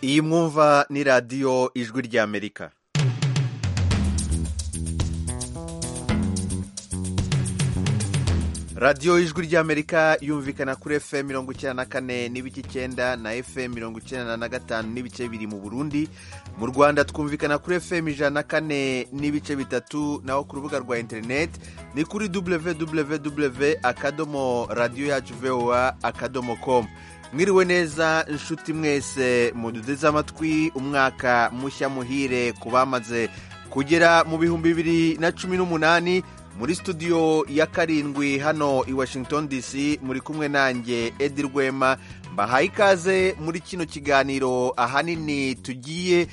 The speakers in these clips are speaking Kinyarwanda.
iyi mwumva ni radiyo ijwi ry'amerika radiyo ijwi ry'amerika yumvikana kuri fm mirongo icyenda na kane n'ibice icyenda na fm mirongo icyenda na gatanu n'ibice biri mu burundi mu rwanda twumvikana kuri fm ijana na kane n'ibice bitatu naho ku rubuga rwa interineti ni kuri www akadomo radiyo yacu voa akadomo komu mwiriwe neza inshuti mwese muduteze amatwi umwaka mushya muhire ku bamaze kugera mu bihumbi bibiri na cumi n'umunani muri studio ya karindwi hano i washington dc muri kumwe nanjye edi rwema mbahaye ikaze muri kino kiganiro ahanini tugiye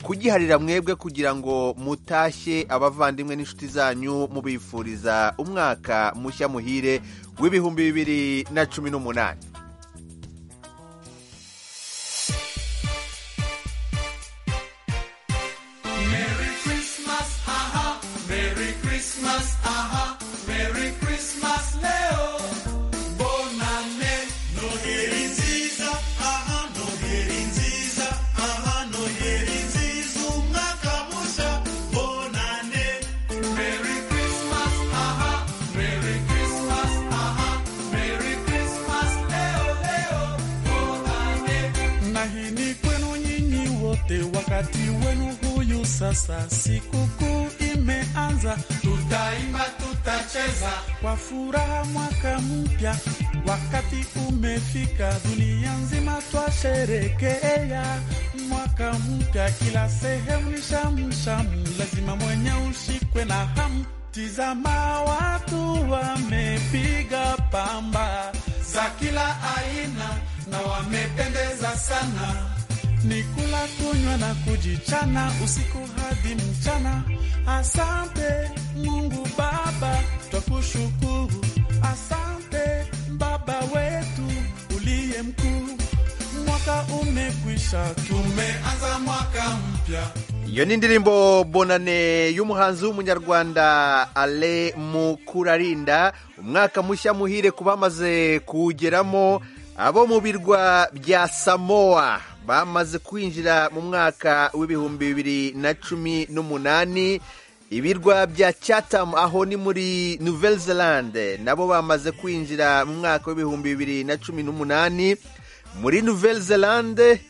kugiharira mwebwe kugira ngo mutashye abavandimwe n'inshuti zanyu mubifuriza umwaka mushya muhire w'ibihumbi bibiri na cumi n'umunani Sasa sikukuu imeanza, tutaimba, tutacheza kwa furaha mwaka mpya. Wakati umefika, dunia nzima twasherekea mwaka mpya, kila sehemu ni shamshamu, lazima mwenye ushikwe na hamu. Tizama, watu wamepiga pamba za kila aina na wamependeza sana ni kula kunywa na kujichana usiku hadi mchana. Asante Mungu Baba, twakushukuru. Asante Baba wetu uliye mkuu, mwaka umekwisha, tumeanza mwaka mpya. iyo ni indirimbo bonane y'umuhanzi w'umunyarwanda ale mukurarinda umwaka mushya muhire ku bamaze kuwugeramo abo mu birwa bya samoa bamaze kwinjira mu mwaka w'ibihumbi bibiri na cumi n'umunani ibirwa bya Chatham aho ni muri Nouvelle Zelande nabo bamaze kwinjira mu mwaka w'ibihumbi bibiri na cumi n'umunani muri Nouvelle Zelande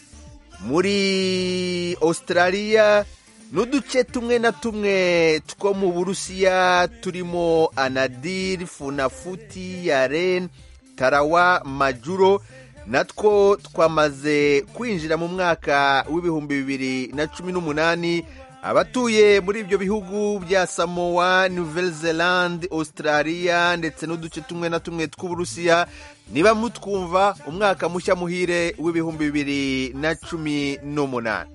muri Australia n'uduce tumwe na tumwe two mu Burusiya turimo Anadir Funafuti Yaren Tarawa Majuro natwo twamaze kwinjira mu mwaka w'ibihumbi bibiri na cumi n'umunani abatuye muri ibyo bihugu bya samowa Nouvelle Zelande Australia ndetse n'uduce tumwe na tumwe tw'uburusiya niba mutwumva umwaka mushya muhire w'ibihumbi bibiri na cumi n'umunani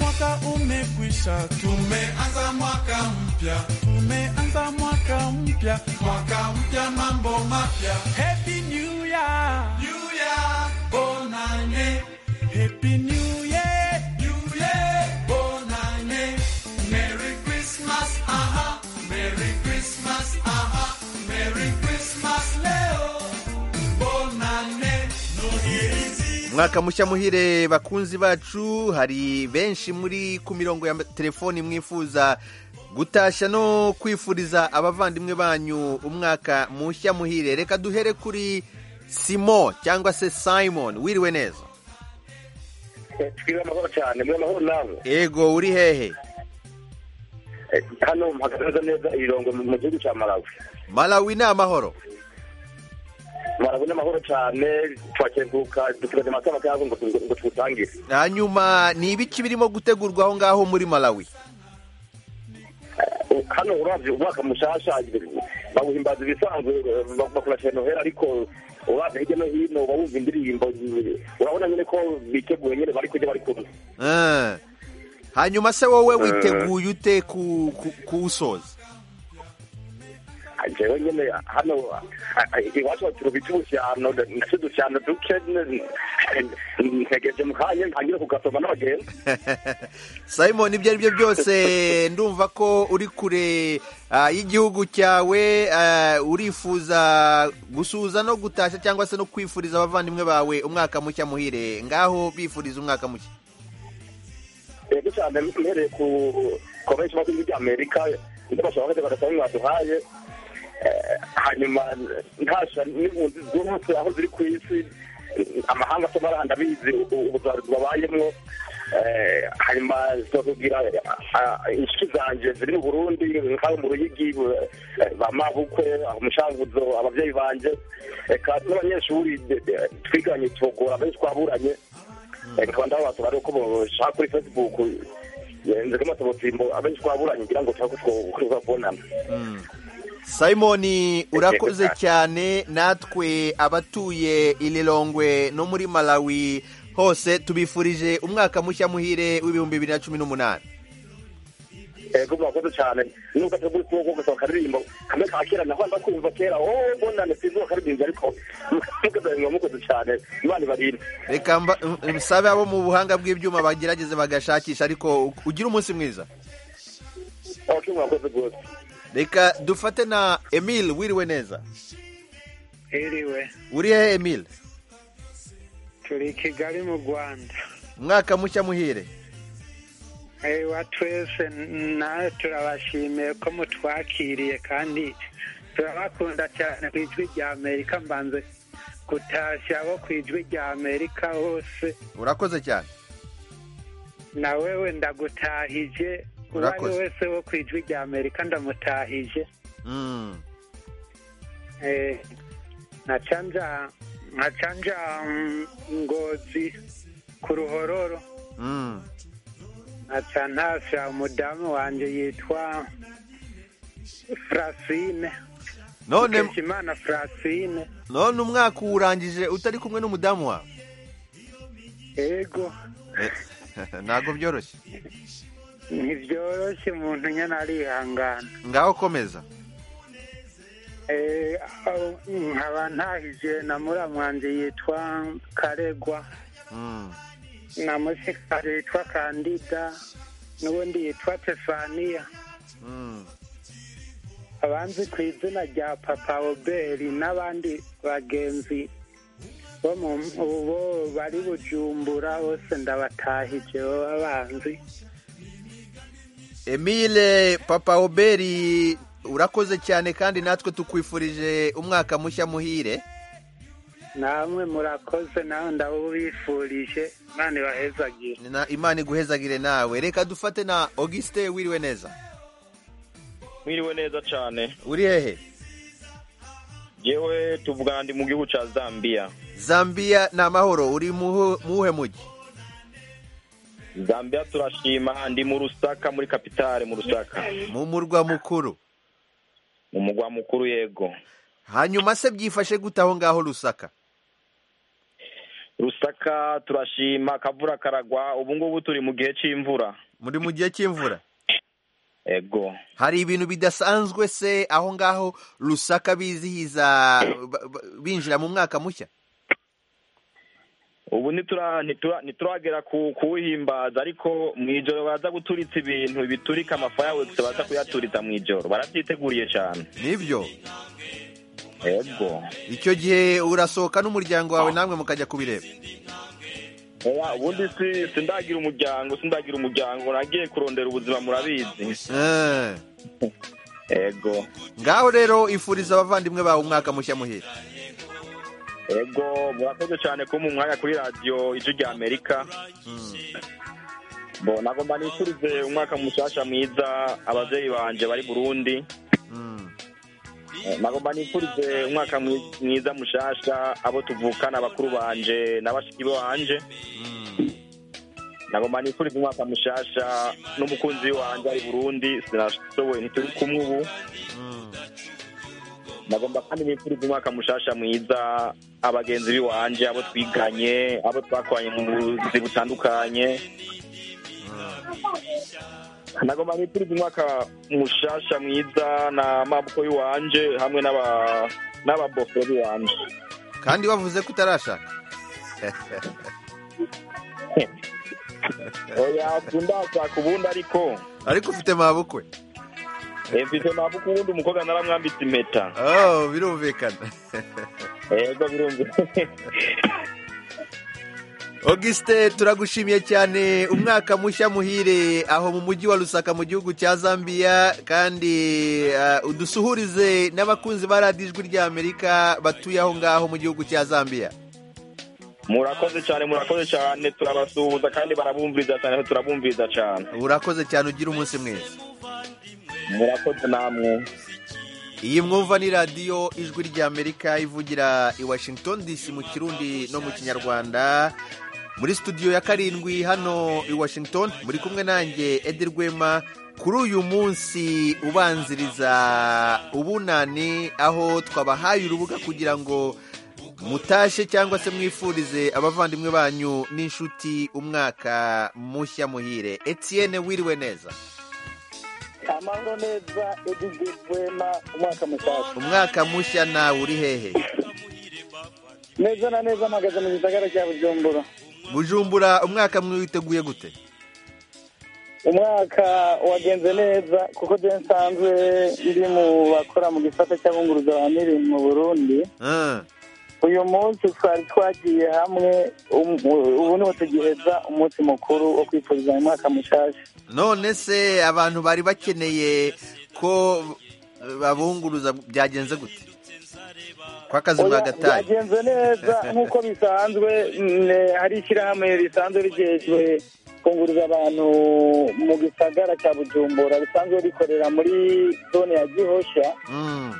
mwaka umekwisha, tumeanza mwaka mpya, tumeanza mwaka mpya, mwaka mpya, mambo mapya. Happy New Year, New Year, bon année. Happy New Year, New Year, bon année. Merry Christmas, aha, Merry Christmas, aha, Merry Christmas leo, bon année, Noheli umwaka mushya muhire bakunzi bacu hari benshi muri ku mirongo ya telefoni mwifuza gutashya no kwifuriza abavandimwe banyu umwaka mushya muhire reka duhere kuri simo cyangwa se simon wiriwe neza twiwe amahoro cyane muri amahoro nawe yego uri hehe hano mpagaze neza ibirongo mu gihugu cya malawi malawi ni amahoro marabona amahoro cyane twakenguka dusigaje amatora yazo ngo tuwutangire hanyuma ni ibiki birimo gutegurwa aho ngaho muri malawi hano urabye umwaka mushasha bawuhimbaza ibisanzwe bakora noheli ariko urabye hirya no hino bawumva indirimbo urabona nyine ko biteguye nyine bari kujya bari kumwe hanyuma se wowe witeguye ute kuwusoza jewe nyene hano iwacu baturubita ubusyano ndetse udusyano duke ntegereje mu kanya ntangire kugasoma n'abagenzi simon ibyo ari byo byose ndumva ko uri kure ah, y'igihugu cyawe ah, urifuza gusuhuza no gutashya cyangwa se no kwifuriza abavandimwe bawe umwaka mushya muhire ngaho bifuriza umwaka mushya rero cyane mpereye ku konvention y'abakozi by'amerika ibyo bashobora kuba bagasaba mwaduhaye Eh, hanyuma ntasha n'impunzi zose aho ziri ku isi amahanga asoma arahanda abizi ubuzaruzwa babayemo Eh, hanyuma tubabwira inshuti zanjye ziri mu burundi nk'abo mu ruyigi eh, ba mabukwe umushanguzo ababyeyi banjye reka n'abanyeshuri de- de- twiganye tubagora benshi twaburanye nkaba ndababaza bari uko bashaka kuri facebook Eh, nzi ko amatobotimbo abenshi twaburanye ngira ngo tuba tubabonana simoni urakoze cyane. cyane natwe abatuye ililongwe no muri malawi hose tubifurije umwaka mushya muhire w'ibihumbi bibiri na cumi n'umunani ego murakoze cyane nubwo atagura ukuboko ko gusaba akaririmbo kamwe ka kera naho ndakumva kera o mbonane sinzi bakaririmbo ariko mukoze biba mukoze cyane imana ibarinde reka mba- m- msabe abo mu buhanga bw'ibyuma bagerageze bagashakisha ariko ugire umunsi mwiza ok murakoze rwose reka dufate na emile wiriwe neza Iriwe uri hehe emile turi i Kigali mu Rwanda umwaka mushya muhire wa twese nawe turabashimiye ko mutwakiriye kandi turabakunda cyane ku ijwi rya Amerika mbanze gutashya abo ku ijwi rya Amerika hose urakoze cyane na wewe ndagutahije uwo ari we Urakoze. wese wo ku ijwi rya Amerika ndamutahije Mm. Eh, na chanja na chanja mm, ngozi ku ruhororo Mm. aca ntashya umudamu wanjye yitwa Francine none Mukeshimana Francine none umwaka uwurangije utari kumwe n'umudamu wawe ego Eh, ntabwo byoroshye ntibyoroshye umuntu nyine arihangana ngaho komeza Eh, aho- nkaba ntahije na muramwanjye yitwa Karegwa Mm. na musikari yitwa Kandida n'ubundi yitwa Tefaniya Mm. abanzi ku izina rya papa oberi n'abandi bagenzi bo mu- bo bari bujumbura bose ndabatahije baba banzi emile papa oberi urakoze cyane kandi natwe tukwifurije umwaka mushya muhire namwe murakoze nawe ndabubifurije none bahezagire na imana iguhezagire nawe reka dufate na augustin wiriwe neza mwiriwe neza cyane uri hehe yewe tuvuga ndi mu gihugu cya zambia zambia ni amahoro uri muhu- muwuhe mujyi zambia turashima ndi mu rusaka muri kapitale mu rusaka mu murwa mukuru mu mugwa mukuru yego hanyuma se byifashe gute aho ngaho rusaka rusaka turashima akavura karagwa ubu ngubu turi mu gihe cy'imvura muri mu gihe cy'imvura yego hari ibintu bidasanzwe se aho ngaho rusaka bizihiza ba- ba- binjira mu mwaka mushya ubu ntitura- ntitura- ntituragera ku kuwuhimbaza ariko mu ijoro baza guturitsa ibintu biturika amafayawekisi baza kuyaturitsa mu ijoro barabyiteguriye cyane nibyo yego icyo gihe urasohoka n'umuryango wawe namwe mukajya kubireba Oya, ubundi si sindagira umuryango sindagira umuryango nagiye kurondera ubuzima murabizi Eh. ego ngaho rero ifuriza abavandimwe bawe umwaka mushya muhire ego murakoze cyane kuba mu mwanya kuri radiyo ijwi rya amerika bo nagomba nifurize umwaka mushyashya mwiza ababyeyi banjye bari burundi Mm. Eh, nagomba nifurize umwaka mwi- mwiza mushyashya abo tuvukana bakuru banje na bashiki banje nagomba nifurize umwaka mushyashya n'umukunzi wanjye ari burundi sinashoboye ntituri kumwe ubu nagomba kandi nifurize umwaka mushasha mwiza abagenzi biwanje abo twiganye abo twakoranye mu buzi butandukanye nagomba nifurize umwaka mushasha mwiza na mabuko y'iwanje hamwe n'aba n'ababofero biwanje kandi bavuze ko utarashaka oya tundashaka ubundi ariko ariko ufite mabukwe Eh, mfite mabuka ubundi umukobwa naramwambitse impeta oh birumvikana yego birumvikana augustin turagushimiye cyane umwaka mushya muhire aho mu mujyi wa rusaka mu gihugu cya zambia kandi ah, udusuhurize n'abakunzi ba radiyo ijwi rya amerika batuye aho ngaho mu gihugu cya zambia murakoze cyane murakoze cyane turabasuhuza kandi barabumviriza cyane turabumviriza cyane urakoze cyane ugira umunsi mwiza murakoze namwe iyi mwumva ni radiyo ijwi ry'amerika ivugira i washington dc mu kirundi no mu kinyarwanda muri studio ya karindwi hano i washington muri kumwe nanjye edi rwema kuri uyu munsi ubanziriza ubunani aho twabahaye urubuga kugira ngo mutashe cyangwa se mwifurize abavandimwe banyu n'inshuti umwaka mushya muhire etienne wiriwe neza amahoro neza edidi wema umwaka mushyashya umwaka mushya nawe uri hehe neza na neza mpagaze mu gisagara cya bujumbura bujumbura umwaka mwe witeguye gute umwaka wagenze neza kuko byo nsanzwe ndi mu bakora mu gisata cy'abunguruza ba mirimo mu burundi Ah, uyu munsi twari twagiye hamwe um- ubu niwo tugiheza umunsi mukuru wo kwifuriza umwaka mushyashya none se abantu bari bakeneye ko babunguruza byagenze gute kwa kazima Oya, gatayi byagenze neza nk'uko bisanzwe ne- hari ishyirahamwe risanzwe rigejwe kunguriza abantu mu gisagara cya bujumbura risanzwe rikorera muri zone ya gihosha Mm,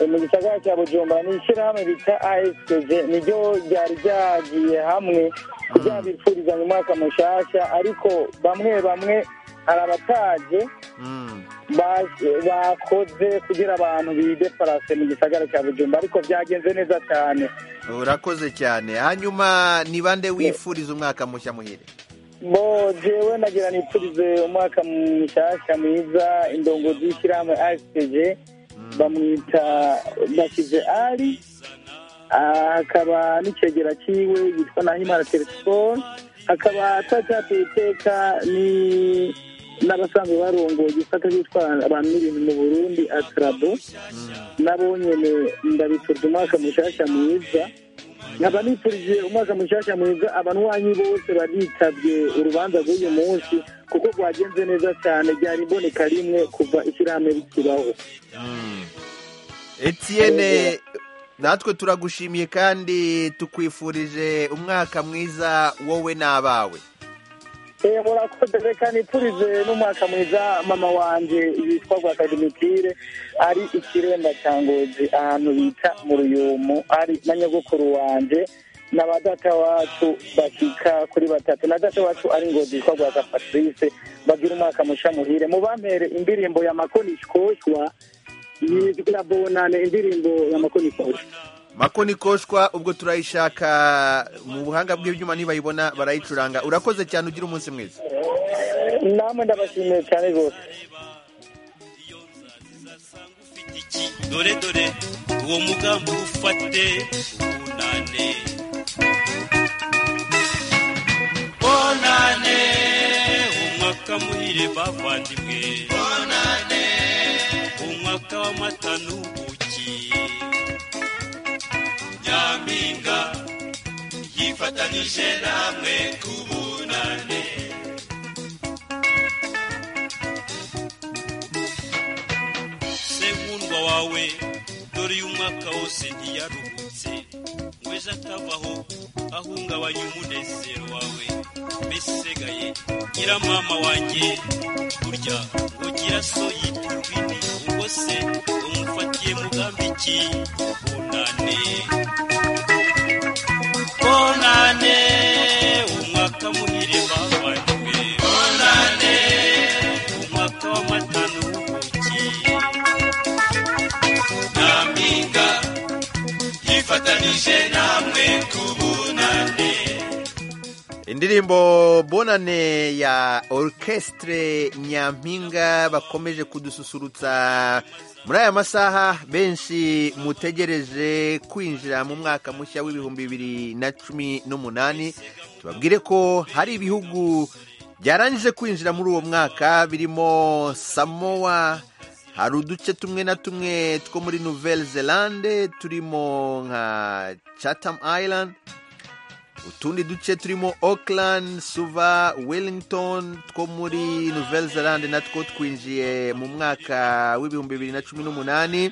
Eh, mu gisagara cya bujumbura ni ishyirahamwe bita asg niryo ryari ryagiye hamwe kugira bifurizanya umwaka mushyashya ariko bamwe bamwe hari abataje mm. ba- bakoze kugira abantu bideparase mu gisagara cya bujumbura ariko byagenze neza cyane urakoze cyane hanyuma ni bande wifuriza umwaka mushya muhire bo jewe nagira nipfurize umwaka mushyashya mwiza indongozi y'ishyirahamwe asg bamwita bakize ari Ah, hakaba n'icegera ciwe yitwa nahimana telefone hakaba twacyateye iteka ni n'abasanzwe barongoye igisata cy'utwara abantu n'ibintu mu burundi atrabo nabo nyene ndabifurije umwaka mushyashya mwiza nkaba nifurije umwaka mushyashya mwiza abanwanyi bose baritabye urubanza rw'uyu munsi kuko rwagenze neza cyane ryari imboneka rimwe kuva ishyirahamwe rikibaho etienne natwe turagushimiye kandi tukwifurije umwaka mwiza wowe n'abawe Eh, murakoze reka nipfurize n'umwaka mwiza mama wanje yitwa rwakadimitire ari ikiremba cya ngozi ahantu bita mu ruyumu ari na nyogokuru wanje na ba data wacu bakika kuri batatu na data wacu ari ngozi yitwa rwaka patrice bagira umwaka musha muhire mubampere indirimbo ya makonishkoshwa yitwa na bonane indirimbo ya makonishkoshwa makoni koshwa ubwo turayishaka mu buhanga bw'ibyuma nibayibona barayicuranga urakoze cyane ugira umunsi mwiza namwe ndabashimiye cyane rwose dore dore uwo mugambi ufate bunane bonane umwaka muhire bavandimwe bonane umwaka w'amata n'ubuki nyampinga yifatanije namwe ku bunane sekundwa wawe dore uyu mwaka wose ntiyaruhutse nkweza atavaho ahungabanya umunezero wawe mbese usigaye gira mama wanjye burya ugira so yita urwini ubwo se umufatiye mugambi iki bunane bonane umwaka muhire bavanywe bonane umwaka w'amata n'ubuki nyampinga yifatanije namwe ku bunane indirimbo bonane ya orukesitire nyampinga bakomeje kudususurutsa muri aya masaha benshi mutegereje kwinjira mu mwaka mushya w'ibihumbi bibiri na cumi n'umunani tubabwire ko hari ibihugu byarangije kwinjira muri uwo mwaka birimo samowa hari uduce tumwe na tumwe two muri nouvelle zelande turimo nka chatham island utundi duce turimo Auckland, suva wellington two muri nouvelle zelande natwo twinjiye mu mwaka w'ibihumbi bibiri na cumi n'umunani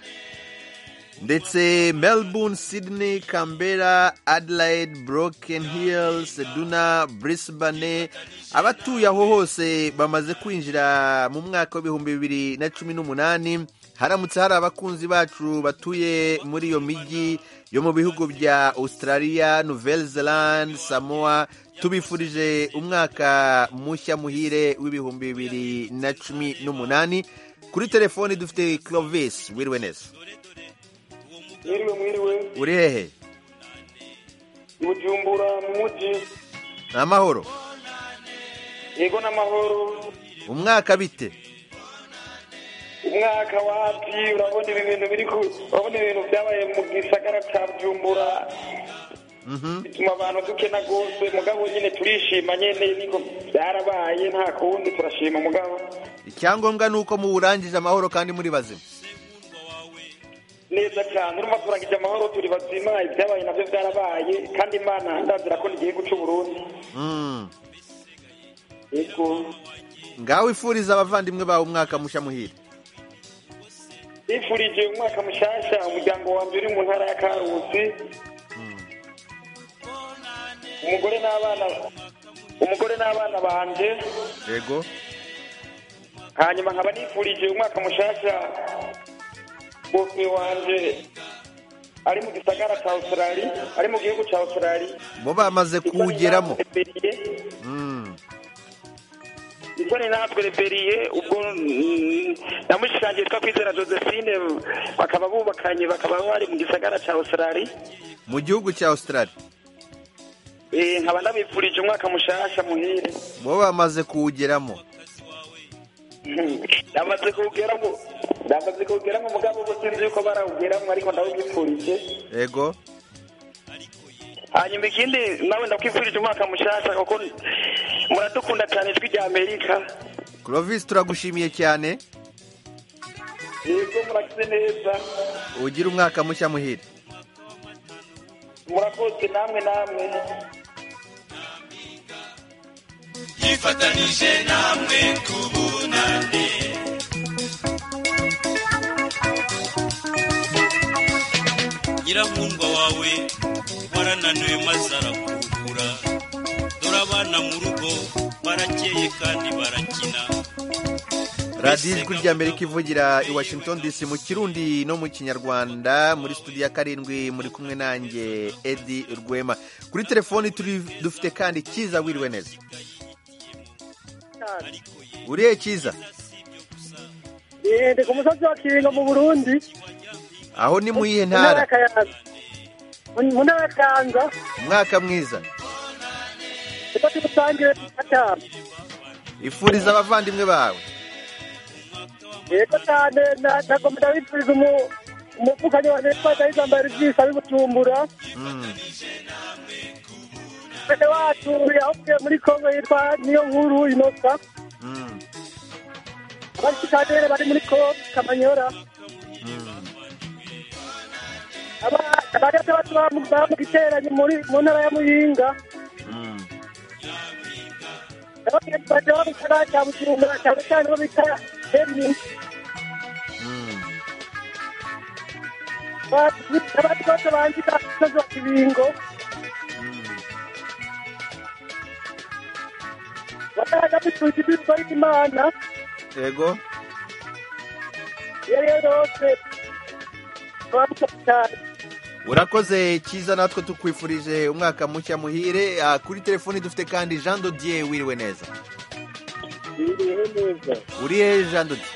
ndetse melbourne sydney canberra adelaide broken hill seduna brisbane abatuye aho hose bamaze kwinjira mu mwaka w'ibihumbi bibiri na cumi n'umunani haramutse hari abakunzi bacu batuye muri iyo mijyi yo mu bihugu bya australia nouvelle zealand samoa tubifurije umwaka mushya muhire w'ibihumbi bibiri na cumi n'umunani kuri telefoni dufite clovis wiriwe neza mwiriwe mwiriwe uri hehe i bujumbura mu mujyi ni amahoro yego n'amahoro umwaka bite umwaka wapi urabona ibi bintu biri ku urabona ibintu byabaye mu gisagara cya bujumbura bituma abantu dukena rwose mugabo nyine turishima nyine niko byarabaye nta kundi turashima mugabo icyangombwa ni uko muwurangije amahoro kandi muri bazima neza cyane urumva turangije amahoro turi bazima ibyabaye nabyo byarabaye kandi imana ndazira ko n'igihe guca uburundi Mm. yego ngaho wifuriza abavandimwe bawe umwaka mushya muhire bifurije umwaka mushyashya umuryango wanjye uri mu ntara ya karusi umugore n'abana umugore n'abana banjye yego hanyuma nkaba nifurije umwaka mushyashya bose wanjye ari mu gisagara cya australi ari mu gihugu cya australi bo bamaze kuwugeramo Mm. isoni natwe reberiye ubwo mm, namushirangiye twa kwizera josephine bakaba bubakanye bakaba bari mu gisagara cya australi mu gihugu cya australia Eh, nkaba ndabifurije umwaka mushasha muhire bo bamaze kuwugeramo ndamaze kuwugeramo ndamaze kuwugeramo umugabo ubu sinzi yuko barawugeramo ariko ndawugipfurije yego hanyuma ikindi nawe ndakwifurije umwaka mushasha kuko muradukunda cyane ijwi rya amerika clovis turagushimiye cyane yego murakize neza ugire umwaka mushya muhire murakoze namwe namwe yifatanije namwe tubunane nyiramwumva wawe warananiwe maze arakumbura dore abana mu rugo barakeye kandi barakina radiyo ijwi ry'amerika ivugira i washington dc mu kirundi no mu kinyarwanda muri studio ya karindwi muri kumwe nanjye edi rwema kuri telefoni turi dufite kandi cyiza wiriwe neza uriye cyiza ndi ku musozi wa kiringo mu burundi aho ni mu iyihe mu ntara ntara ya kayanza Mu- mu ntara ya kayanza umwaka mwiza niko tuwusangire gatanu ifuriza abavandimwe bawe yego cyane na- nagomba ndabifuriza umu- umuvukanyi wa nepal ndayizambaye rubyisa ari butumbura Mm. mbere wacu yavuye muri kongo yitwa niyo nkuru inosa Mm. abashikadere bari muri kongo kamanyora Aba- abagate bacu bamu- bamugiteranye muri mu ntara ya muyinga Mm. abagenzi baje babikora cya bujumbura cyane cyane bo bita hemi Mm. abandi bose bandika umusozi wa kibingo batanga bituje ibitwa imana yego iyo ariyo yose bamusaba cyane urakoze cyiza natwe tukwifurije umwaka mushya muhire Ah, kuri telefoni dufite kandi jean dodier wiriwe neza Biriho neza uri hehe jean dodier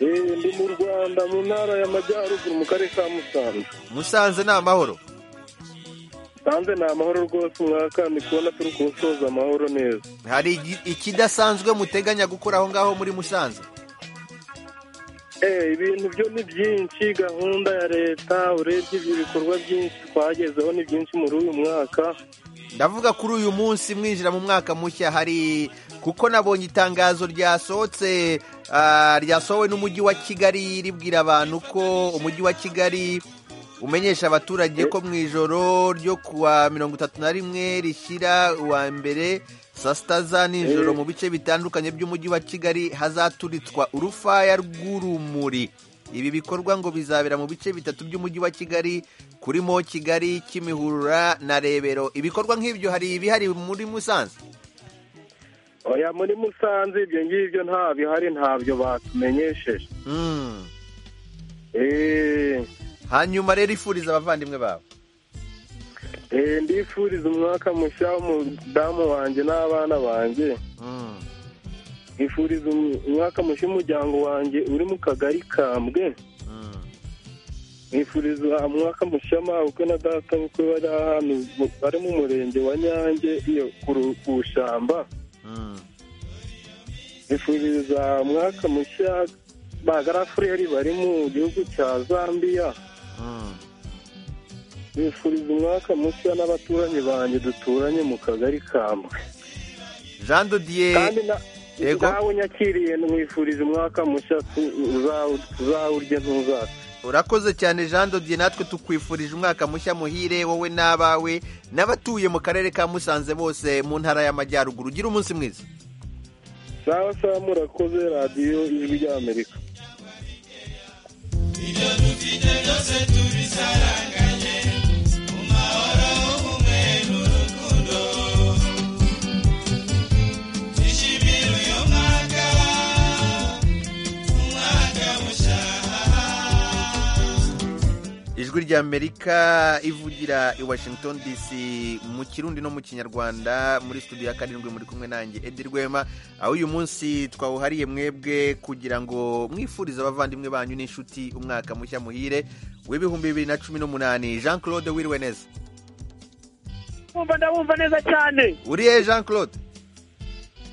Eh, ndi mu rwanda mu ntara y'amajyaruguru mu karere ka musanze musanze ni amahoro musanze ni amahoro rwose mwaka ndi kubona turi kuwusoza amahoro neza hari igi- ikidasanzwe muteganya gukora aho ngaho muri musanze Eh, ibintu byo ni byinshi gahunda ya leta urebye ibyo bikorwa byinshi twagezeho ni byinshi muri uyu mwaka ndavuga kuri uyu munsi mwinjira mu mwaka mushya hari kuko nabonye itangazo ryasohotse ah, ryasohowe n'umujyi wa kigali ribwira abantu ko umujyi wa kigali umenyesha abaturage ko mu ijoro ryo kuwa mirongo itatu na rimwe rishyira uwa mbere saa sita za nijoro mu bice bitandukanye by'umujyi wa kigali hazaturitswa urufaya rw'urumuri ibi bikorwa ngo bizabera mu bice bitatu by'umujyi wa kigali kurimo kigali kimihurura na rebero ibikorwa nk'ibyo hari ibihari muri musanze oya muri musanze ibyo ngibyo nta bihari ntabyo batumenyesheje Mm. Eh, hanyuma rero ifuriza abavandimwe babo eh, ndifuriza umwaka mushya w'umudamu wanjye n'abana banjye Mm. nifuriza umwaka mushya umuryango wanjye uri mu kagari kambwe Mm. nifuriza umwaka mushya ubukwe na data ubukwe bari ahantu mu- bari mu murenge wa nyange iyo ku- ku shamba Mm. nifuriza umwaka mushya bagarafureri bari mu gihugu cya zambiya Mm. nifuriza umwaka mushya n'abaturanyi banjye duturanye mu kagari kambwe jean dodier kandi na- Yego. nawe unyakiriye nifuriza umwaka mushya tu- uzawu- uzawurye ntuzasa urakoze cyane jean dodier natwe tukwifurije umwaka mushya muhire wowe n'abawe n'abatuye mu karere ka musanze bose mu ntara y'amajyaruguru ugira umunsi mwiza sawa sawa murakoze radiyo ijwi ry'amerika ijwi rya amerika ivugira i washington dc mu kirundi no mu kinyarwanda muri studio ya karindwi muri kumwe nanjye edi rwema aho uyu munsi twawuhariye mwebwe kugira ngo mwifurize abavandimwe banyu n'inshuti umwaka mushya muhire w'ibihumbi bibiri na cumi n'umunani jean claude wiriwe neza wumva ndabumva neza cyane uriye jean claude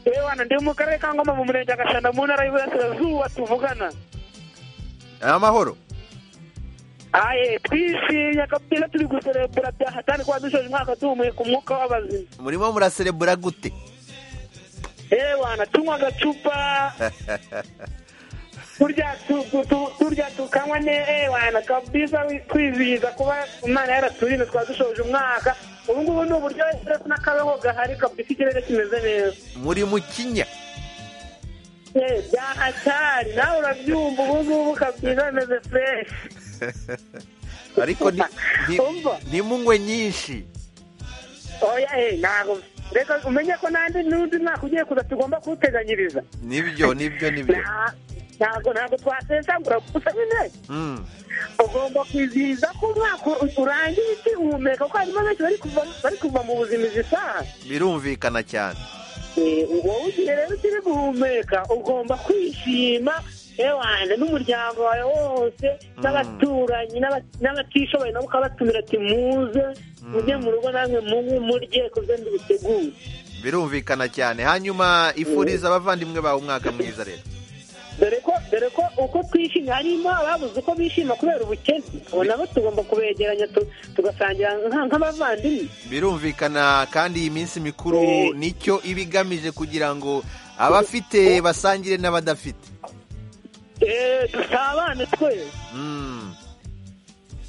yewe wana ndi mu karere ka ngoma mu murenge wa gashanda mu ntara y'iburasirazuba tuvugana amahoro aye twishimye kabisa turi guserebura bya hatari kuba dushoje umwaka duhumeka umwuka w'abazima murimo muraserebura gute yewe wana tunywa agacupa turya tu- tu- tu- turya tukanywa ne eh, wana kabisa twizihiza kuba imana yaraturinda twaba dushoje umwaka ubu ngubu ni uburyo ndetse n'akabeho gahari kabisa ikirere kimeze neza muri mukinya Eh, bya hatari nawe urabyumva ubu ngubu kabisa bimeze fureshi ariko ni- ni- Umva. ntimunywe nyinshi oya eh ntabwo reka umenye ko n'andi n'undi mwaka ugiye kuza tugomba kuwuteganyiriza nibyo nibyo nibyo Nta- ntabwo ntabwo twasesagura gusa nyine Mm. ugomba kwizihiza ko umwaka u- urangiye ukihumeka kuko harimo benshi bari kuva bari kuva mu buzima izi saha birumvikana cyane Eh, wowe ugiye rero ukiri guhumeka ugomba kwishima eh, wanjye n'umuryango wawe wose n'abaturanyi n'aba- n'abatishoboye nabo ukabatumira ati muze mujye mu rugo namwe munywe murye kuze mbibiteguye birumvikana cyane hanyuma ifuriza abavandimwe bawe umwaka mwiza rero dore ko dore ko uko twishimye harimo ababuze uko bishima kubera ubukene ubu nabo tugomba kubegeranya tu- tugasangira nka- nk'abavandimwe birumvikana kandi iyi minsi mikuru nicyo iba igamije kugira ngo abafite basangire n'abadafite Eh, dusabane twese Mm.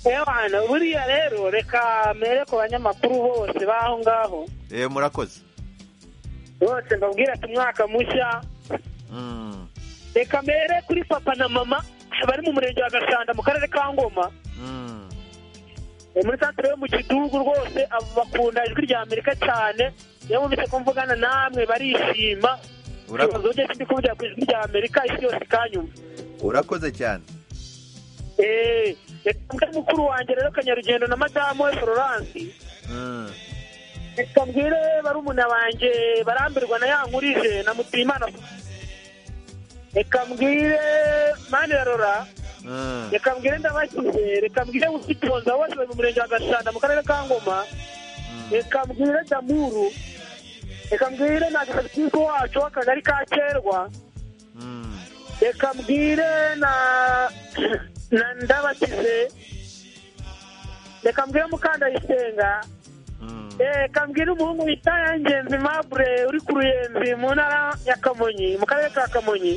ewana buriya rero reka mere ku banyamakuru bose b'aho ngaho Eh, murakoze bose mbabwira ati umwaka mushya Mm. reka mere kuri papa na mama bari mu murenge wa gashanda mu karere ka ngoma Mm. Eh, muri santire yo mu kidugu rwose abo bakunda ijwi rya amerika cyane iyo bumvise ko mvugana namwe barishima Urako- ugiye kindi kuvugira ku ijwi rya amerika isi yose ikanyumva urakoze cyane Eh, reka mbwire mukuru wanjye rero kanyarugendo na madamu we florence Mm. reka mbwire barumuna banjye barambirwa na ya nkurije na mutimana reka mbwire mani rora Mm. reka mbwire ndabakize reka mbwire witonda bose bari mu murenge wa gashanda mu karere ka ngoma reka mbwire damuru reka mbwire na gakigo wacu w'akagari ka kerwa reka mbwire na na ndabakize reka mbwire mukandayisenga reka mbwire umuhungu bita yangenzi mabure uri ku ruyenzi mu ntara ya kamonyi mu karere ka kamonyi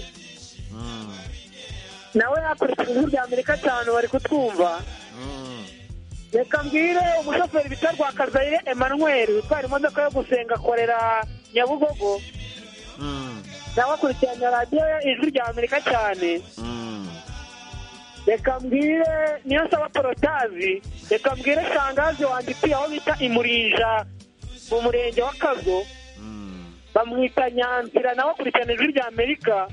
nawe yakurikiye ijwi rya amerika cyane bari kutwumva reka mbwire umushoferi bita rwakazayire emmanuel utwara imodoka yo gusenga akorera nyabugogo nawe akurikiranya radiyo ijwi rya amerika cyane reka mbwire niyo nsaba porotazi reka mbwire shangazi wanjye utuye aho bita imurija mu murenge wa kago bamwita nyanzira nawe akurikirana ijwi rya amerika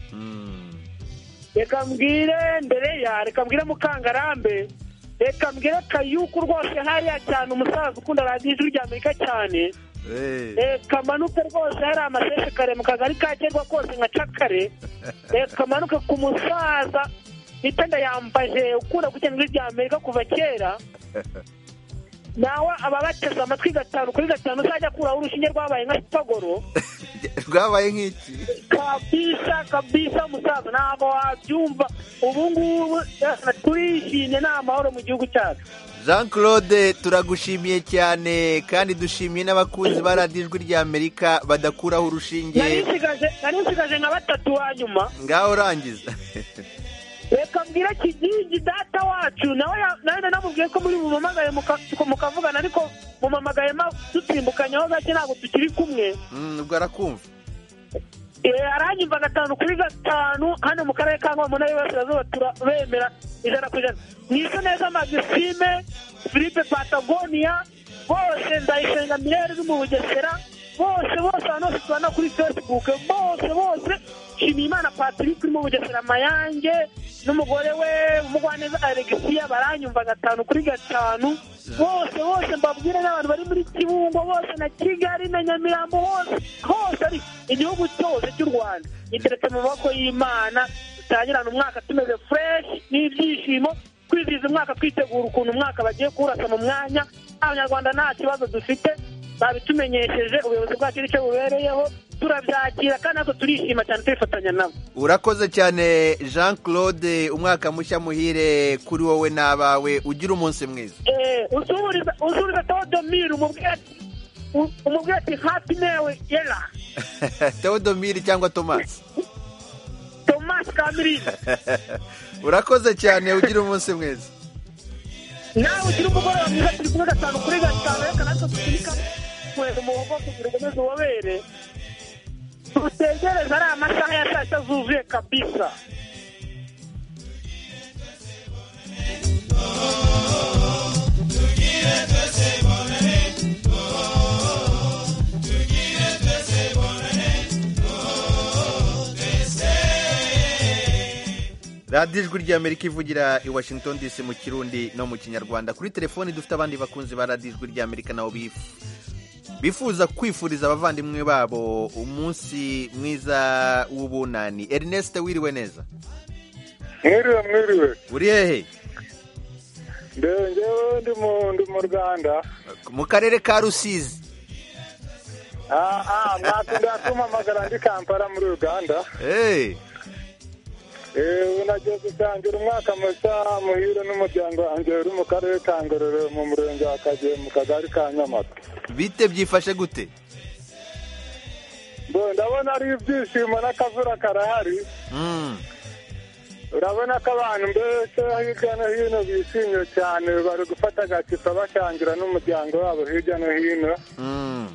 reka mbwire ndereya reka mbwire mukangarambe reka mbwire kayuku rwose hariya cyane umusaza ukunda radiyo ijwi rya amerika cyane reka manuke rwose hari amasheshe kare mu kagari ka kerwa kose nka cakare reka manuke ku musaza itenda yambaje ukunda gukina ijwi rya amerika kuva kera nawe ababateze amatwi gatanu kuri gatanu uzajya akuraho urushinge rwabaye nka sipagoro rwabaye nk'iki kabisa kabisa musaza ntabwo wabyumva ubu ngubu eh, turishimye ni amahoro mu gihugu cyacu jean claude turagushimiye cyane kandi dushimiye n'abakunzi ba radiyo ijwi rya amerika badakuraho nari urushinge nsigaje- nari nsigaje nka batatu wa nyuma ngaho urangiza reka mbwire kigigi data wacu nawe ya- nawe nanamubwiye ko muri bumamagaye muka- mukavugana ariko mumamagaye ma- dutimbukanyeho gake ntabwo tukiri kumwe Mm, ubwo arakumva Eh, aranyumva gatanu kuri gatanu hano mu karere ka ngoma nayo y'iburasirazuba turabemera ijana ku ijana mwize neza magisime filipe patagonia bose ndayisenga mirere uri mu bugesera bose bose abantu bose tubana kuri facebook bose bose nshimiyimana patrick uri mu bugesera mayange n'umugore we umugwaneza alegisiya baranyumva gatanu kuri gatanu bose bose mbabwire n'abantu bari muri kibungo bose na kigali na nyamirambo hose hose ari igihugu cyose cy'u rwanda giteretse mu maboko y'imana dutangirana umwaka tumeze fureshi n'ibyishimo kwizihiza umwaka twitegura ukuntu umwaka bagiye kurasa mu mwanya abanyarwanda nta kibazo dufite babitumenyesheje ubuyobozi bwacu n'icyo bubereyeho turabyakira kandi natwe turishima cyane tubifatanya nabo urakoze cyane jean claude umwaka mushya muhire kuri wowe n'abawe ugira umunsi mwiza Eh, usubiriza usubiriza tewodomire umubwire ati u- umubwire ati hafi newe yera tewodomiri cyangwa tomasi tomasi kamiriza urakoze cyane ugira umunsi mwiza nawe ugira umugoroba mwiza turi kumwe gatanu kuri gatanu reka natwe dusunika kweza umuhogo kugira ngo ukomeze ubobere dutegereze ari amasaha ya saa sita zuzuye kabisa radiyo ijwi ry'amerika ivugira i washington dc mu kirundi no mu kinyarwanda kuri telefoni dufite abandi bakunzi ba radiyo ijwi ry'amerika nabo bif- bifuza kwifuriza abavandimwe babo umunsi mwiza w'ubunani ernest wiriwe neza mwiriwe mwiriwe uri hehe ndewe ngewe ndi mu- ndi mu rwanda mu karere ka rusizi aha mwakunda kumpamagara ndi kampala muri uganda Hey, Eh, ubu nagiye gusangira umwaka mushya muhire n'umuryango wanjye uri mu karere ka ngororero mu murenge wa kagiye mu kagari ka nyamata bite byifashe gute Bo, ndabona ari ibyishimo n'akavura karahari Mm, urabona ko abantu mbese hirya no hino bishimye cyane bari gufata agacupa basangira n'umuryango wabo hirya no hino mm.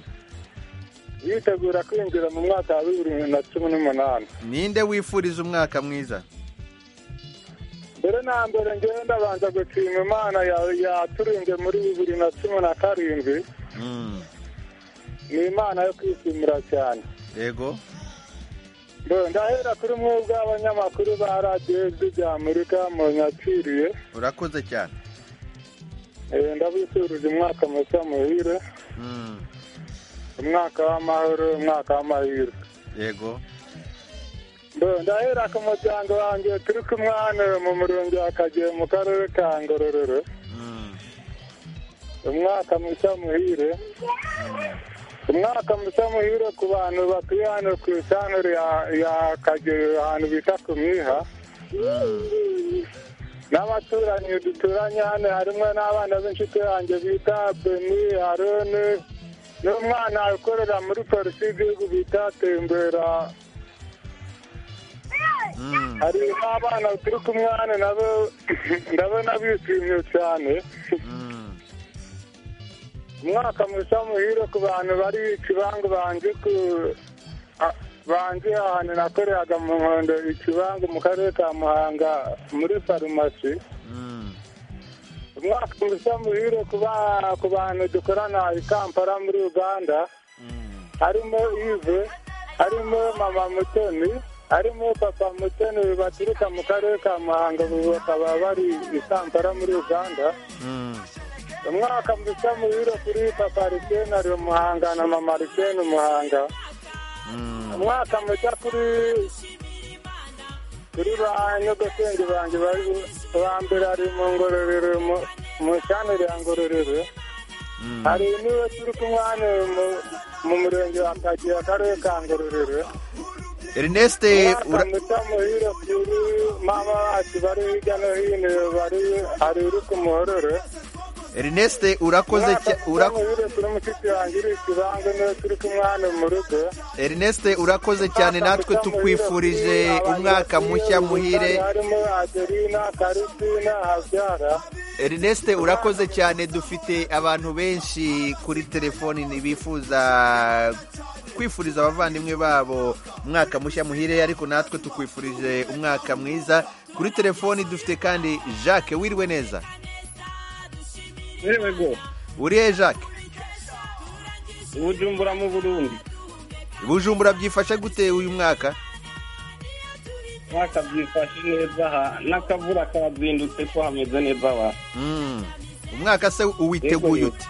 bitegura kwinjira mu mwaka wa bibiri na cumi n'umunani ninde wifuriza umwaka mwiza mbere na mbere ngenda banza gushima imana ya- yaturinze muri bibiri na cumi na karindwi Mm, ni imana yo kwishimira cyane yego Bo, ndahera kuri mwebwe abanyamakuru ba radiyo ijwi rya amerika munyakiriye urakoze cyane Eh, ndabifurije umwaka mushya muhire Mm, umwaka w'amahoro umwaka w'amahirwe yego Bo, ndahera ku muryango wanjye turi kumwana mu murenge wa kagiye mu karere ka ngororero Mm, umwaka mushya muhire umwaka mushya muhire ku bantu batuye hano ku isantere ya- ya kageyo ahantu bita ku miha n'abaturanyi duturanye hano harimo n'abana b'inshuti yanjye bita beni arone n'umwana ukorera muri polisi y'igihugu bita tembera hari n'abana turi kumwe hano nabo ndabona bishimye cyane umwaka mushya muhire ku bantu bari ikibangu banje ku a- banje ahantu nakoreraga mu nkondo ikibangu mu karere ka muhanga muri farumasi umwaka mushya muhire ku ba- ku bantu dukorana i kampala muri uganda harimo ive harimo mama mutoni harimo papa mutoni baturuka mu karere ka muhanga ubu bakaba bari i kampala muri uganda umwaka mushya muhire kuri papa arisenari umuhanga na mama ariseni umuhanga umwaka mushya kuri kuri ba nyogosenge banjye bari ba mbere ari mu ngororero mu- mu shaneri ya ngororero hari niwe turi kumwe hano mu- mu murenge wa kagira akarere ka ngororero ernest umwaka ura- mushya muhire kuri mama wacu bari hirya no hino bari hari uri ku muhororo ernest urakoze cya- ura- muhire kuri mushiki wanjye uri ikibanza niwe turi kumwe hano mu rugo ernest urakoze cyane natwe tukwifurije umwaka mushya muhire harimo aderina karisina habyara ernest urakoze cyane dufite abantu benshi kuri telefoni bifuza kwifuriza abavandimwe babo umwaka mushya muhire ariko natwe tukwifurije umwaka mwiza kuri telefoni dufite kandi jacques wiriwe neza Yewe go uri he jacques ubujumbura mu Burundi bujumbura byifashe gute uyu mwaka mwaka byifashe neza aha n'akavura kabazindutse ko hameze neza aha Mm. umwaka se uwiteguye ute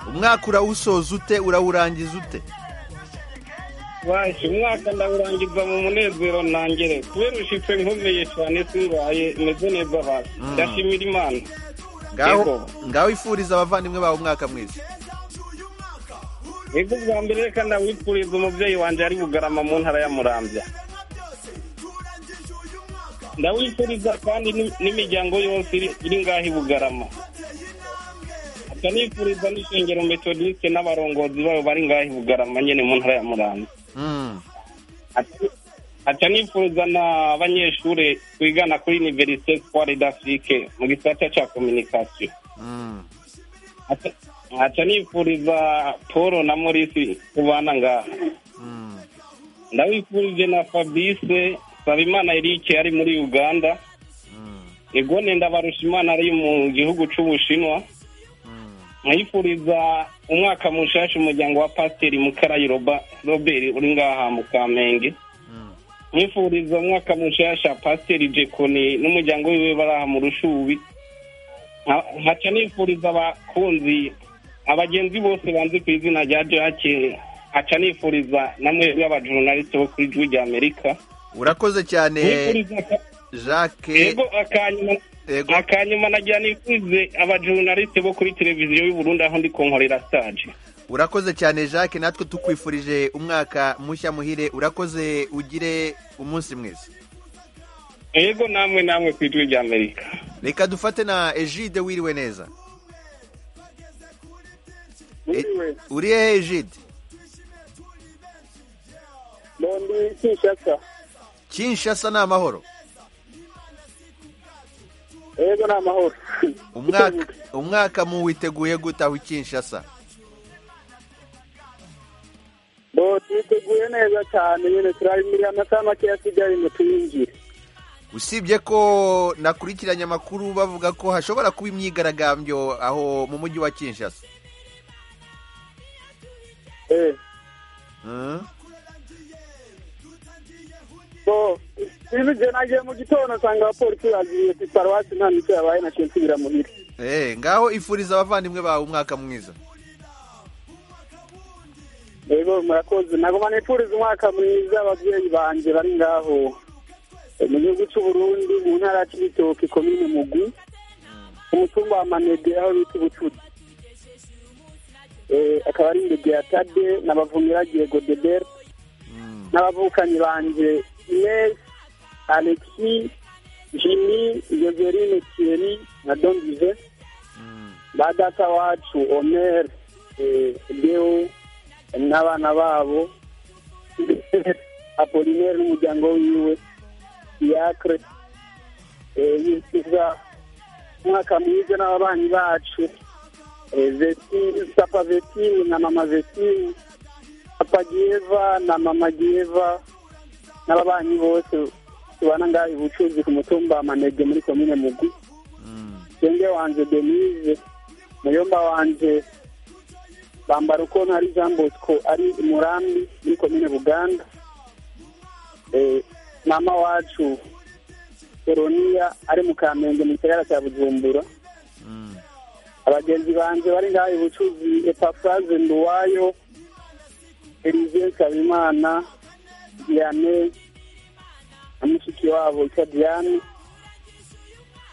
umwaka urawusoza ute urawurangiza ute waje umwaka ndawurangiza mu munezero ntangere kubera ushitse nkomeye cyane simbaye meze neza aha ndashimira imana ngaho ngaho ifuriza abavandimwe babo umwaka mwiza ego bwa mbere reka ndawifuriza umubyeyi wanjye ari bugarama mu ntara ya murambya ndawifuriza kandi n'im- n'imiryango yose iri- iri ngaho i bugarama akanifuriza n'ishengero metodiste n'abarongozi babo bari ngaho i bugarama nyine mu ntara ya murambya Mm. aca nifuza n'abanyeshuri twigana kuri univerisite skware d'afrique mu gisata cya kominikasiyo Mm. Aca- aca nifuriza paul na morisi kubana ngaha ndabifurije na fabrice sabimana erike ari muri uganda egone ndabarushimana ari mu gihugu cy'ubushinwa nkayifuriza umwaka mushasha umuryango wa pasiteri mukarayi Roba- robert uri ngaha mu kamenge nkifuriza umwaka mushasha pasiteri jekoni n'umuryango wiwe bari aha mu rushubi Nka- nkaca nifuriza abakunzi abagenzi bose banzi ku izina rya jake aca nifuriza na mwebwe abajurnaliste bo kuri jwi rya amerika urakoze cyane Nifuriza jacques yego akanyuma akanyuma nagira nifurize abajurnaliste bo kuri televiziyo y'u Burundi aho ndi kunkorera stage urakoze cyane jacques natwe tukwifurije umwaka mushya muhire urakoze ugire umunsi mwiza yego namwe namwe ku ijwi rya amerika reka dufate na ejide wiriwe neza E- uri hehe ejide Ndondi Kinshasa. kinshasa ni amahoro Yego ni amahoro. umwaka umwaka muwiteguye gute aho i kinshasa Bo twiteguye neza cyane nyine turari muri amasaha make asigaye ngo tuyinjire. usibye ko nakurikiranye amakuru bavuga ko hashobora kuba imyigaragambyo aho mu mujyi wa kinshasa Eh, Mm. bo ibi je nagiye mu gitondo nsanga abapolisi bagiye ku paruwasi nta mito yabaye naciye nsubira muhira. Eh, ngaho ifuriza abavandimwe bawe umwaka mwiza Yego murakoze nagoma nifuriza umwaka mwiza ababyeyi banjye bari ngaho. mu gihugu cy'uburundi mu ntara ya kibitoki komine mugu ku mutumba wa manege aho bita ubucuti Eh, akaba ari indege ya tade n'abavumiragiye godebert n'abavukanyi banjye ines alexi jimmy joseline thierry na dondive ba data wacu omer eh, deo n'abana babo apolinaire n'umuryango wiwe diacre yikiza umwaka mwiza n'ababanyi bacu Eh, Vestine, papa vetini na mama vetini papa gieva na mama gieva n'ababanyi bose tubana ngaha ubucuruzi ku mutumba wa manege muri komine mugwi senge wanje denise muyomba wanje bambara uko ntari jean bosco ari i murambi muri komine buganda Eh, mama wacu Eroniya ari mu Kamenge mu gisagara cya Bujumbura abagenzi banjye bari ngaha ubucuruzi Epafraze Nduwayo Elisée Nsabimana Diane na mushiki wabo Ika Diane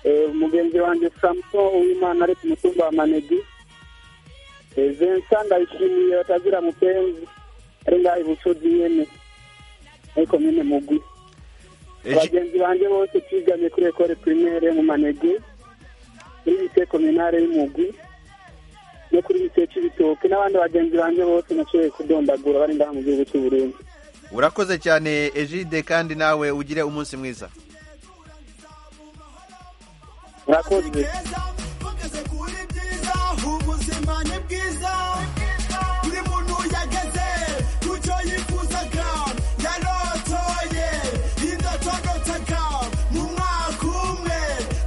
Eh, umugenzi wanjye Samson Uwimana ari ku mutumba wa Manegi Eh, Vincent ndayishimiye batazira mupenzi ari ngaha ubucuruzi nyene muri komine mugwi abagenzi banjye bose twigamye kuri ekore primaire mu manege kuri lise kominare y'umugwi no kuri lise cy'ibitoke n'abandi bagenzi banjye bose nashoboye kudombagura bari ndaha mu gihugu cy'u Burundi urakoze cyane ejide kandi nawe ugire umunsi mwiza murakoze ubuzima ni bwiza buri muntu yageze ku cyo yifuzaga yarotoye indotodotaga mu mwaka umwe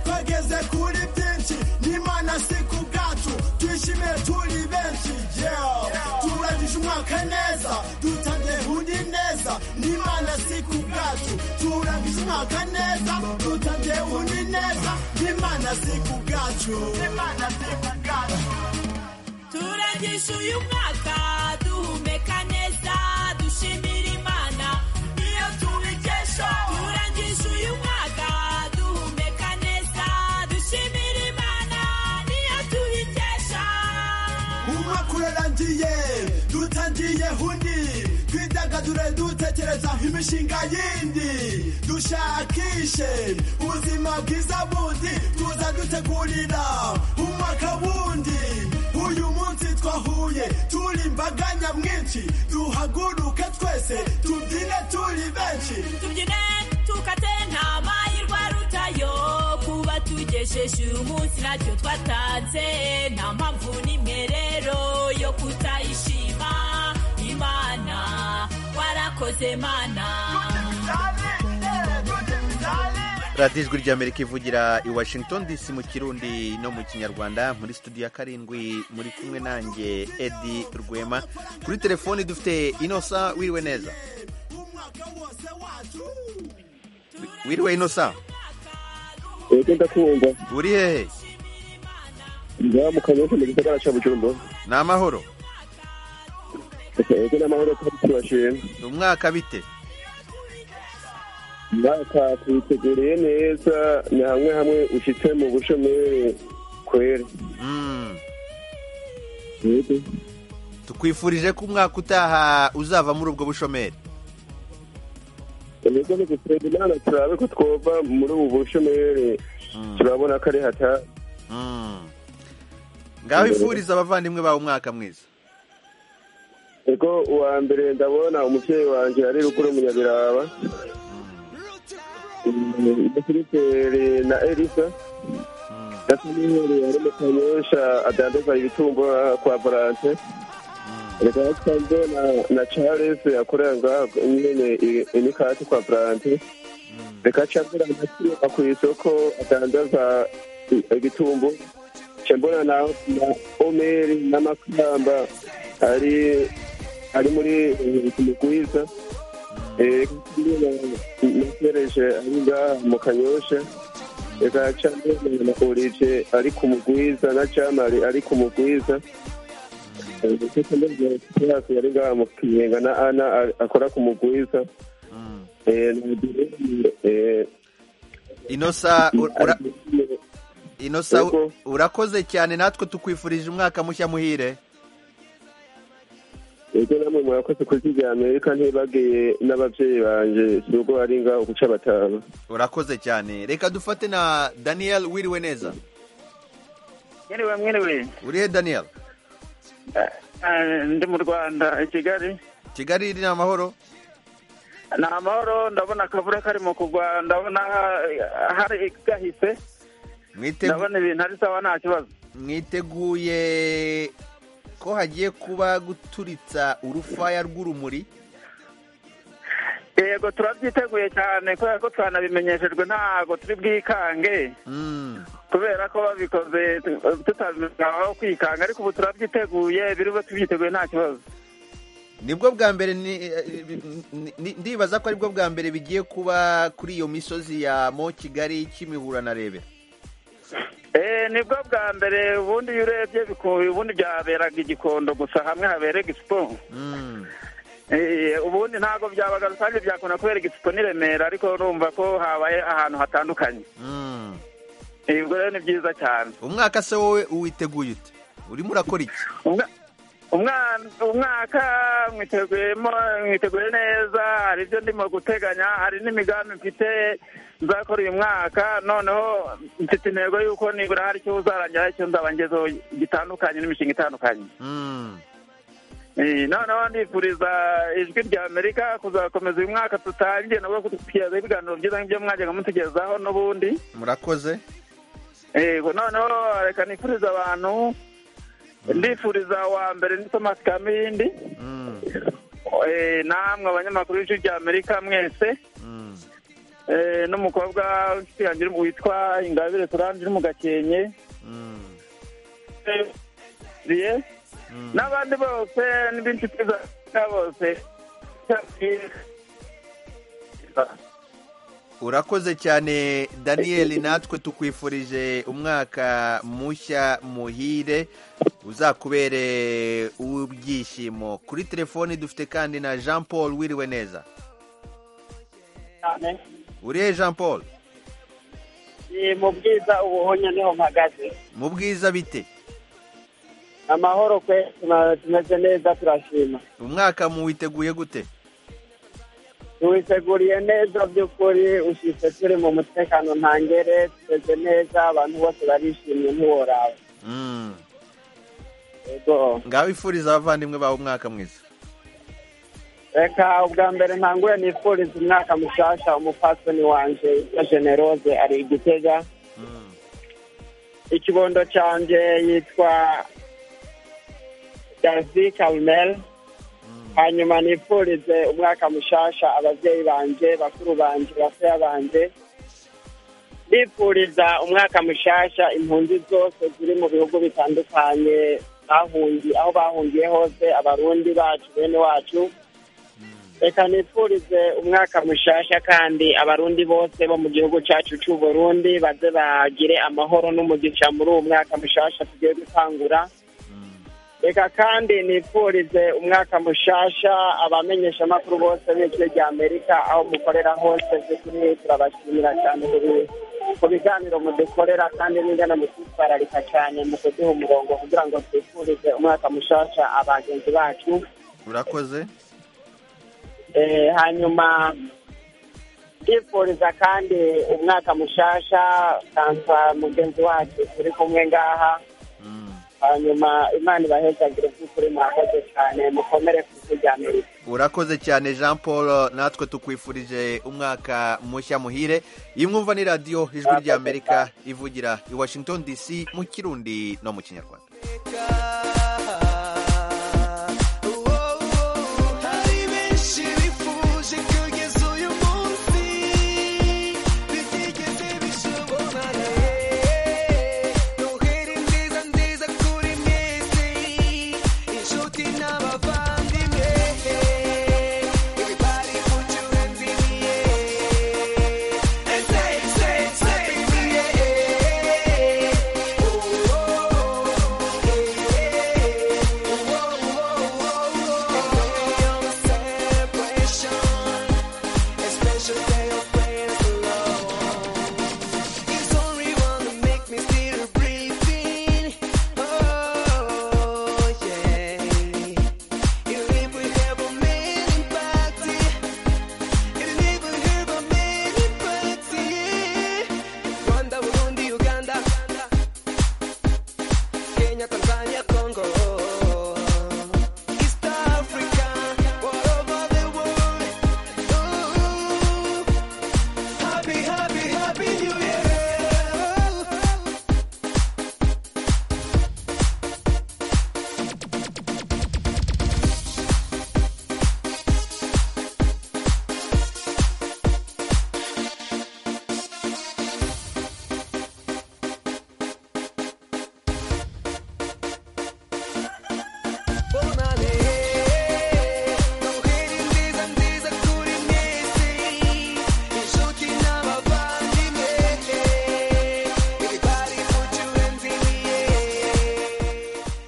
twageze kuri byinshi n'imana si ku bwacu twishimiye turi benshi yeah. turangije umwaka neza dutangiye undi neza n'imana si ku bwacu turangije umwaka neza dutangiye undi neza n'imana si ku bwacu n'imana si ku bwacu turagisha uyu mwaka duhumeka neza dushimira imana niyo tubikesha turagisha uyu mwaka duhumeka neza dushimira imana niyo tubikesha umwaka urarangiye dutangiye undi twidagadure dutekereza imishinga yindi dushakishe ubuzima bwiza bundi tuza dutegurira umwaka wundi uyu munsi twahuye turi imbaga nyamwinshi duhaguruke twese tubyine turi benshi tubyine tukate nta mahirwe arutayo kuba tugejeje uyu munsi ntacyo twatanze nta mpamvu n'imwe rero yo kutayishima imana warakoze mana radiyo ijwi ry'amerika ivugira i washington dc mu kirundi no mu kinyarwanda muri studio ya karindwi muri kumwe nanjye edi rwema kuri telefoni dufite inosa wiriwe neza wiriwe inosa Ego ndakumva uri hehe ngaha mu kanyoshya mu gisagara cya bujumbura ni amahoro ego n'amahoro kandi tubashima ni umwaka bite umwaka tuwuteguriye neza ni hamwe hamwe ushyitse mu bushomeri kwera Mm. Ego. tukwifurije ko umwaka utaha uzava muri ubwo bushomeri ibigo ni gusenda imana turabe ko twova muri ubu bushomeri turabona ko ari hata ngaho ifuriza abavandimwe bawe umwaka mwiza ego uwa mbere ndabona umubyeyi wanjye ari rukuru munyabiraba na filiperi na elisa na samiyeri ari mu kanyosha adandaza ibitumbo kwa volante reka twanze na- na charles akorera ngaha nyene i- imikati kwa volante reka cambona nasiba ku isoko adandaza i- igitumbu cambona na na omeri n'amakamba ari ari muri eh, kumugwiza Eh, reka nasereje ari ngaha mu kanyosha reka cambona na orije ari ku mugwiza na jamari ari ku mugwiza yari ngaha mu kinyenga na ana ari- akora ku mugwiza inosa ura- inosa urakoze cyane natwe tukwifurije umwaka mushya muhire ibyo namwe murakoze kurya ibya amerika ntibagiye n'ababyeyi banjye si ubwo bari ngaho guca batanu urakoze cyane reka dufate na daniyeli wiriwe neza mwiriwe mwiriwe urihe daniyeli ndi mu rwanda i kigali kigali ni amahoro ni amahoro ndabona akavura kari mu kugwa ndabona ha- hari gahise ndabona ibintu ari sawa nta kibazo mwiteguye ko hagiye kuba guturitsa urufaya rw'urumuri yego turabyiteguye cyane kubera ko twanabimenyeshejwe ntabwo turi bwikange kubera ko babikoze tutabimenyaho kwikanga ariko ubu turabyiteguye biri bube tubyiteguye nta kibazo nibwo bwa mbere ni- ni- ni- ndibaza ko aribwo bwa mbere bigiye kuba kuri iyo misozi ya mo kigali kimihura na rebera Eh, nibwo bwa mbere ubundi iyo urebye biku- ubundi byaberaga igikondo gusa hamwe haberega isipo Eh, ubundi ntabwo byabaga rusange byakunda kubera igisipo n'i Remera ariko urumva ko habaye ahantu hatandukanye Eh, ubwo rero ni byiza cyane umwaka se wowe uwiteguye ute urimo urakora iki Umwana- umwaka mwiteguyemo mwiteguye neza hari ibyo ndimo guteganya hari n'imigambi mfite nzakora uyu mwaka noneho mfite intego y'uko nibura hari icyo uzarangira icyo nzaba ngezeho gitandukanye n'imishinga itandukanye Eh, noneho ndifuriza ijwi rya amerika kuzakomeza uyu mwaka tutangiye nabwo kutugezaho ibiganiro byiza nk'ibyo mwajyaga mutugezaho n'ubundi murakoze yego noneho reka nifuriza abantu ndifuriza wa mbere ni thomas kamindi Eh, namwe abanyamakuru b'ijwi rya amerika mwese Eh, n'umukobwa w'inshuti yanjye uri mu- witwa ingabire solange uri mu gakenke Eh, Rie, n'abandi bose n'inshuti za bose urakoze cyane daniyeli natwe tukwifurije umwaka mushya muhire uzakubere uw'ibyishimo kuri telefoni dufite kandi na jean paul wiriwe neza cyane urihe jean paul ni mu bwiza ubuhonya niho mpagaze mu bwiza bite amahoro kwe tuma- tumeze neza turashima umwaka muwiteguye gute tuwiteguriye neza by'ukuri ushitse turi mu mutekano ntangere tumeze neza abantu bose barishimye ntiworaba Mm. Yego. ngaho ifuriza abavandimwe bawe umwaka mwiza reka ubwa mbere ntangure nifuriza umwaka mushasha umupasoni wanje ya generose ari igitega ikibondo cyanjye yitwa darcy carmel hanyuma nifurize umwaka mushasha ababyeyi banjye bakuru banjye baseya banjye ndifuriza umwaka mushasha impunzi zose ziri mu bihugu bitandukanye bahungi aho bahungiye hose abarundi bacu bene wacu reka nifurize umwaka mushasha kandi abarundi bose bo mu gihugu cyacu cy'u Burundi baze bagire amahoro n'umugisha muri uwo mwaka mushasha tugiye gutangura reka kandi nifurize umwaka mushasha abamenyeshamakuru bose b'ijwi rya amerika aho mukorera hose by'ukuri turabashimira cyane ku bi- ku biganiro mudukorera kandi n'ingana mutitwararika cyane mu kuduha umurongo kugira ngo twifurize umwaka mushasha abagenzi bacu urakoze Eh, hanyuma ndifuriza kandi umwaka mushasha kansa mugenzi wacu turi kumwe ngaha hanyuma imana ibahezagire by'ukuri murakoze cyane mukomere ku ijwi rya amerika urakoze cyane jean paul natwe tukwifurije umwaka mushya muhire iyi mwumva ni radiyo ijwi rya amerika ivugira i washington dc mu kirundi no mu kinyarwanda hari benshi bifuje kugeza uyu munsi bitigeze bishobora noheri nziza nziza kuri mwese inshuti n'abavandimwe everybody put your hands in the air and say say say yeah oh, oh, oh, yeah.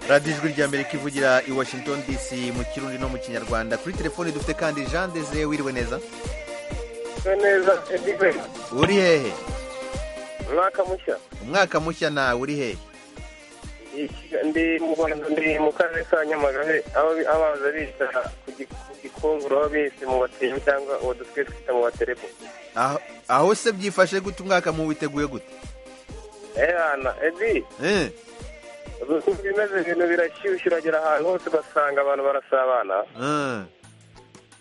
radiyo ijwi rya amerika ivugira i washington dc mu kirundi no mu kinyarwanda kuri telefoni dufite kandi jean desire wiriwe neza neza edive uri hehe umwaka mushya umwaka mushya nawe uri hehe ndi mu rwanda ndi mu karere ka nyamagabe aho bi- abanza bita ku gi- ku gikunguru aho bise mu batemu cyangwa uwo dusigaye twita mu baterebo Aho- aho se byifashe gute umwaka mu witeguye gute ehana edi Eh, ubu bimeze ibintu birashyushye uragera ahantu hose ugasanga abantu barasabana eh.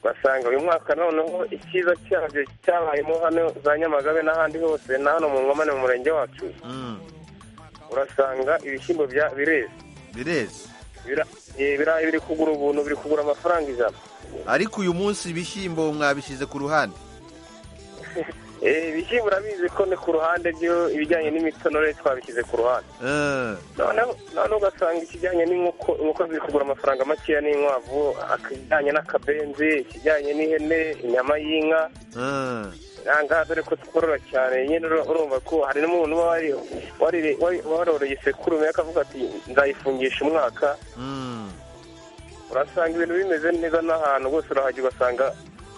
ugasanga uyu mwaka noneho icyiza cyabyo cyabayemo hano za nyamagabe n'ahandi hose na hano mu nkomane mu murenge wacu Mm, urasanga ibishyimbo bya bireze bireze Bira- eh, birayi biri kugura ubuntu biri kugura amafaranga ijana ariko uyu munsi ibishyimbo mwabishyize ku ruhande Eh, ibishyimbo urabizi ko ni ku ruhande byo ibijyanye n'imitonore twabishyize ku ruhande Eh, noneho noneho ugasanga ikijyanye n'inkoko inkoko ziri kugura amafaranga makeya n'inkwavu akijyanye n'akabenzi ikijyanye n'ihene inyama y'inka eh. nangaha dore ko tworora cyane nyine ura- urumva ko hari n'umuntu uba wari wari- wari- waroreye isekurume akavuga ati nzayifungisha umwaka Mm. urasanga ibintu bimeze neza n'ahantu rwose urahajya ugasanga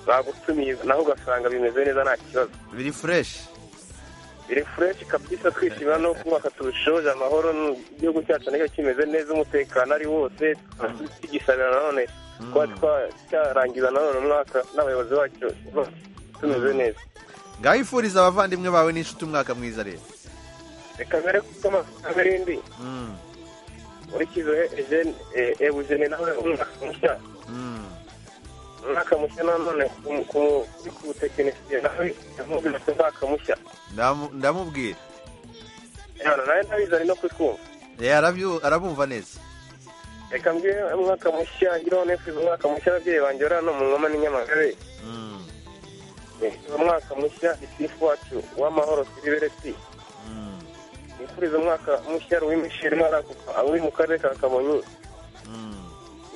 bagutumiye naho ugasanga bimeze neza nta kibazo biri fureshi biri fureshi kabisa twishimira no kubaka turushoje amahoro igihugu cyacu nacyo kimeze neza umutekano ari wose tugisabira nanone kuba twa- cyarangiza nanone umwaka n'abayobozi bacu bose tumeze neza ngaho ifuriza abavandimwe bawe n'inshuti umwaka mwiza rero reka mbere kuko amafaranga arindwi Mm, nkurikizo ejene ebujene nawe umwaka mushya mm. umwaka mushya nanone ku- ku- kuri ku tekinisiye nawe yamubwira ati umwaka mushya Ndamu- ndamubwira Yana, nawe ndabizi ari no kutwumva Eh, arabyu- arabumva neza reka mbwire umwaka mushya ngiraho nifuza umwaka mushya ababyeyi banjye bari hano mu ngoma n'inyamagabe Mm, Nifuza umwaka mushya itifu wacu w'amahoro siribereti mm, nifuriza umwaka mushya ruw'imishiri ntara uri mu karere ka kamonyi mm.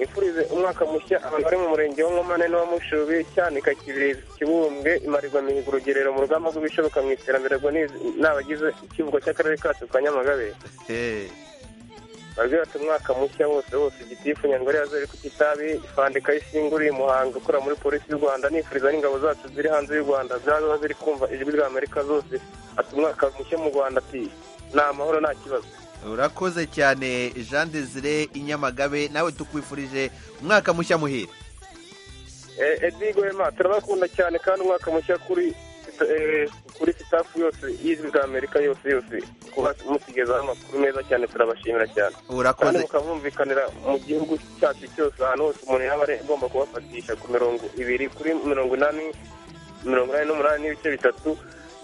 nifurize umwaka mushya abantu bari mu murenge wa nkomane n'uwa mushubi cyanika kibirizi kibumbwe imarirwa mihigo urugerero mu rugamba rw'ibishoboka mu iterambere rwa niz- n'abagize ikivugo cy'akarere kacu ka nyamagabe Eh, babwira ati umwaka mushya wose wose igitifu nyangore yazere ku kitabi ifandika y'isinguri muhanga ukora muri polisi y'u rwanda nifuriza n'ingabo zacu ziri hanze y'u rwanda zaba ziri kumva ijwi rya amerika zose ati umwaka mushya mu rwanda ati ni amahoro nta kibazo urakoze cyane jean desire inyamagabe nawe tukwifurije umwaka mushya muhire Eh, Eddie Guema turabakunda cyane kandi umwaka mushya kuri eh, kuri sitafu yose y'ijwi rya Amerika yose yose kuba musigezaho amakuru meza cyane turabashimira cyane Urakoze. kandi mukabumvikanira mu gihugu cyacu cyose ahantu hose umuntu yaba ari agomba kubafatisha ku mirongo ibiri kuri mirongo inani mirongo inani n'umunani n'ibice bitatu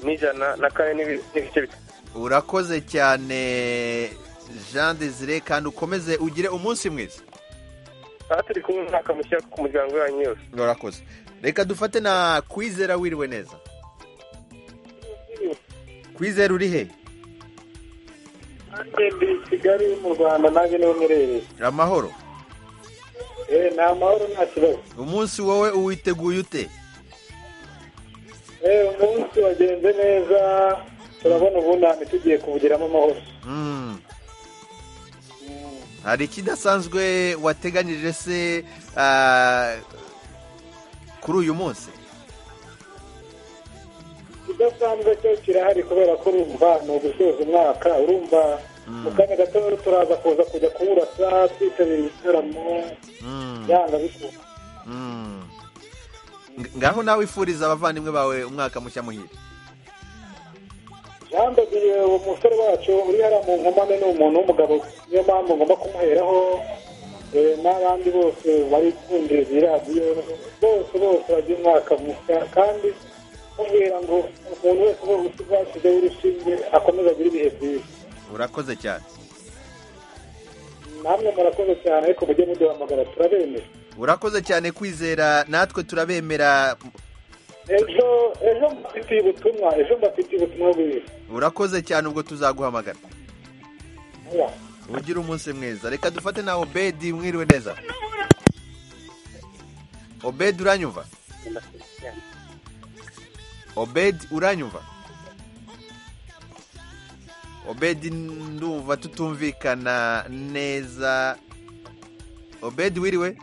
n'ijana na kane n'ibi- n'ibice bitatu urakoze cyane jean desire kandi ukomeze ugire umunsi mwiza aha turi kumwe umwaka mushya ku muryango wanyu yose urakoze reka dufate na kwizera wiriwe neza kwizera uri he nanjye ndi i kigali mu rwanda nanjye niho mperereye amahoro eh ni amahoro nta kibazo umunsi wowe uwiteguye ute eh umunsi wagenze neza turabona ubundi ahantu tugiye kuwugiramo amahoro Mm. hari ikidasanzwe wateganyije se ah, kuri uyu munsi ikidasanzwe cyo kirahari kubera ko urumva ni ugusoza umwaka urumva mu kanya gato rero turaza kuza kujya kuwurasa twitabira ibitaramo yanga bikunda Mm. Ng- ngaho nawe wifuriza abavandimwe bawe umwaka mushya muhire yambagiye uwo musore wacu uri yari mu nkomane ni umuntu w'umugabo niyo mpamvu ngomba kumuheraho eh, n'abandi bose bari kumviriza iyi radiyo bose bose bagira umwaka mushya kandi mubwira ngo umuntu wese uba usize urushinge akomeze agire ibihe byiza urakoze cyane namwe murakoze cyane ariko mujye muduhamagara turabemera urakoze cyane kwizera natwe turabemera ejo ejo mbafitiye ubutumwa ejo mbafitiye ubutumwa bwiza urakoze cyane ubwo tuzaguhamagara Oya. ugire umunsi mwiza reka dufate na obedi mwiriwe neza obedi uranyumva obedi uranyumva obedi ndumva tutumvikana neza obedi wiriwe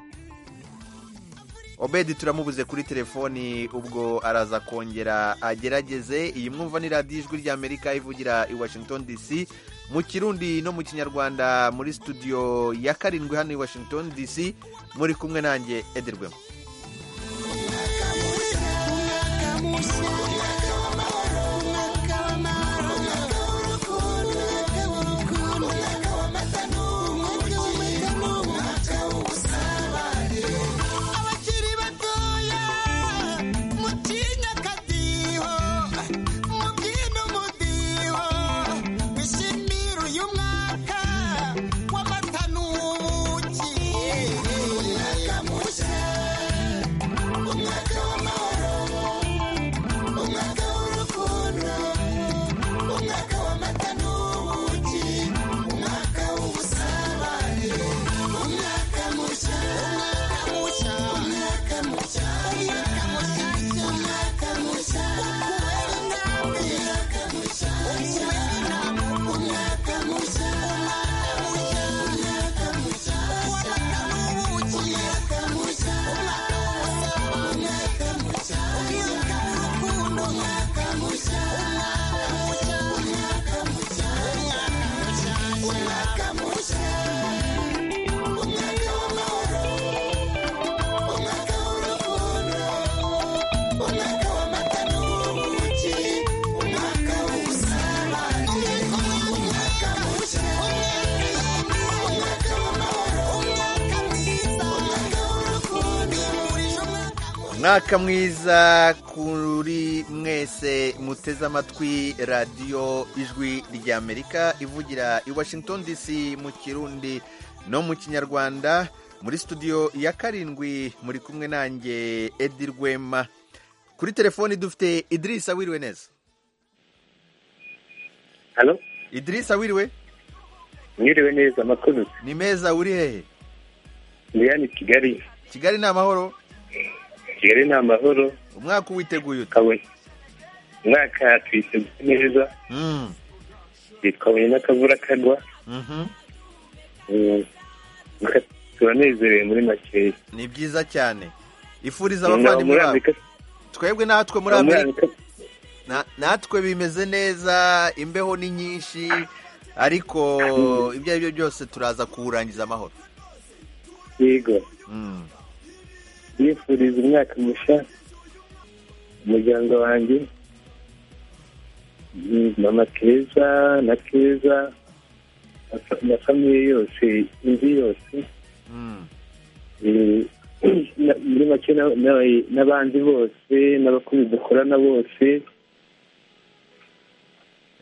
obedi turamubuze kuri telefoni ubwo araza kongera agerageze iyi mwumva ni radiyo ijwi ry'amerika ivugira i washington dc mu kirundi no mu kinyarwanda muri studio ya karindwi hano i washington dc muri kumwe nanjye ederwemo abakiri batoya mutinya akadiho mubyina umudiho bishimira uyu mwaka w'amata n'ubuki umwaka mushya umwaka w'amahoro umwaka w'urukundo umwaka w'amata n'ubuki umwaka w'ubusabane umwaka mushya umwaka mushya umwaka mushya umwaka mushya umwaka mushya kubera intambwe umwaka mushya kubera intambwe umwaka mushya umwaka mushya umwaka mushya w'amata n'ubuki umwaka mushya umwaka w'ubusabane umwaka mushya umwaka w'urukundo umwaka mushya umwaka mushya umwaka mushya umwaka mushya umwaka mushya umwaka w'amahoro umwaka w'urukundo umwaka w'amata n'ubuki umwaka w'ubusabane umwaka mushya umwaka w'amahoro umwaka mwiza umwaka w'urukundo bihurije umwaka umwaka mwiza kuri mwese muteze amatwi radiyo ijwi ry'amerika ivugira i washington dc mu kirundi no mu kinyarwanda muri studio ya karindwi muri kumwe nanjye edi rwema kuri telefoni dufite idirisa wiriwe neza hano idirisa wiriwe mwiriwe neza amakuru ni meza uri hehe ndi hano i kigali kigali ni amahoro kigali ni amahoro umwaka uwiteguye ute kabuye umwaka tuyiteguye neza Mm, twabuye n'akavura kagwa mhm. Mm, muka- turanezerewe muri makeya ni byiza cyane ifuriza Ni naho abavandimwe muri bawe amerika twebwe natwe muri Naho muri amerika Na- natwe bimeze neza imbeho ni nyinshi ariko ibyo ari byo byose turaza kuwurangiza amahoro yego Mm. yifuriza umwaka mushya umuryango wanjye mm, mama keza na keza na fa- na famiye yose inzu yose Mm. Eh, na- muri make na- na- n'abandi bose n'abakozi dukorana bose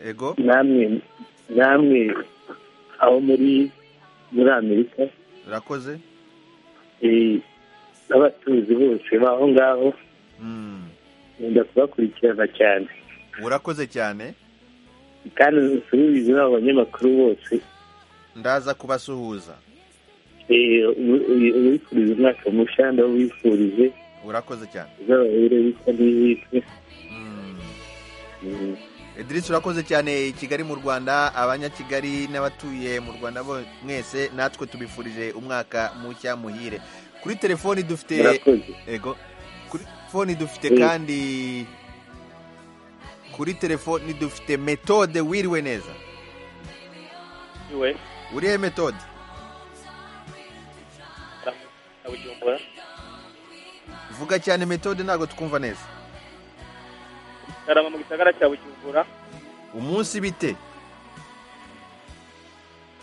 ego namwe namwe aho muri muri amerika urakoze eh, n'abatuzi bose baho ngaho Mm. nkunda kubakurikirana cyane urakoze cyane kandi nsubize n'abo banyamakuru bose ndaza kubasuhuza Eh, ubu- ubu- ubifuriza umwaka mushya ndawubifurije urakoze cyane uzababere witwa n'ihitwe Idris urakoze cyane i Kigali mu Rwanda abanyakigali n'abatuye mu Rwanda bo mwese natwe tubifurije umwaka mushya muhire kuri telefoni dufite Murakoze. ego kuri telefoni dufite Mm. kandi kuri telefoni dufite metode wiriwe neza iwe urihe metode na bujumbura vuga cyane metode ntabwo twumva neza karama mu gisagara cya bujumbura umunsi bite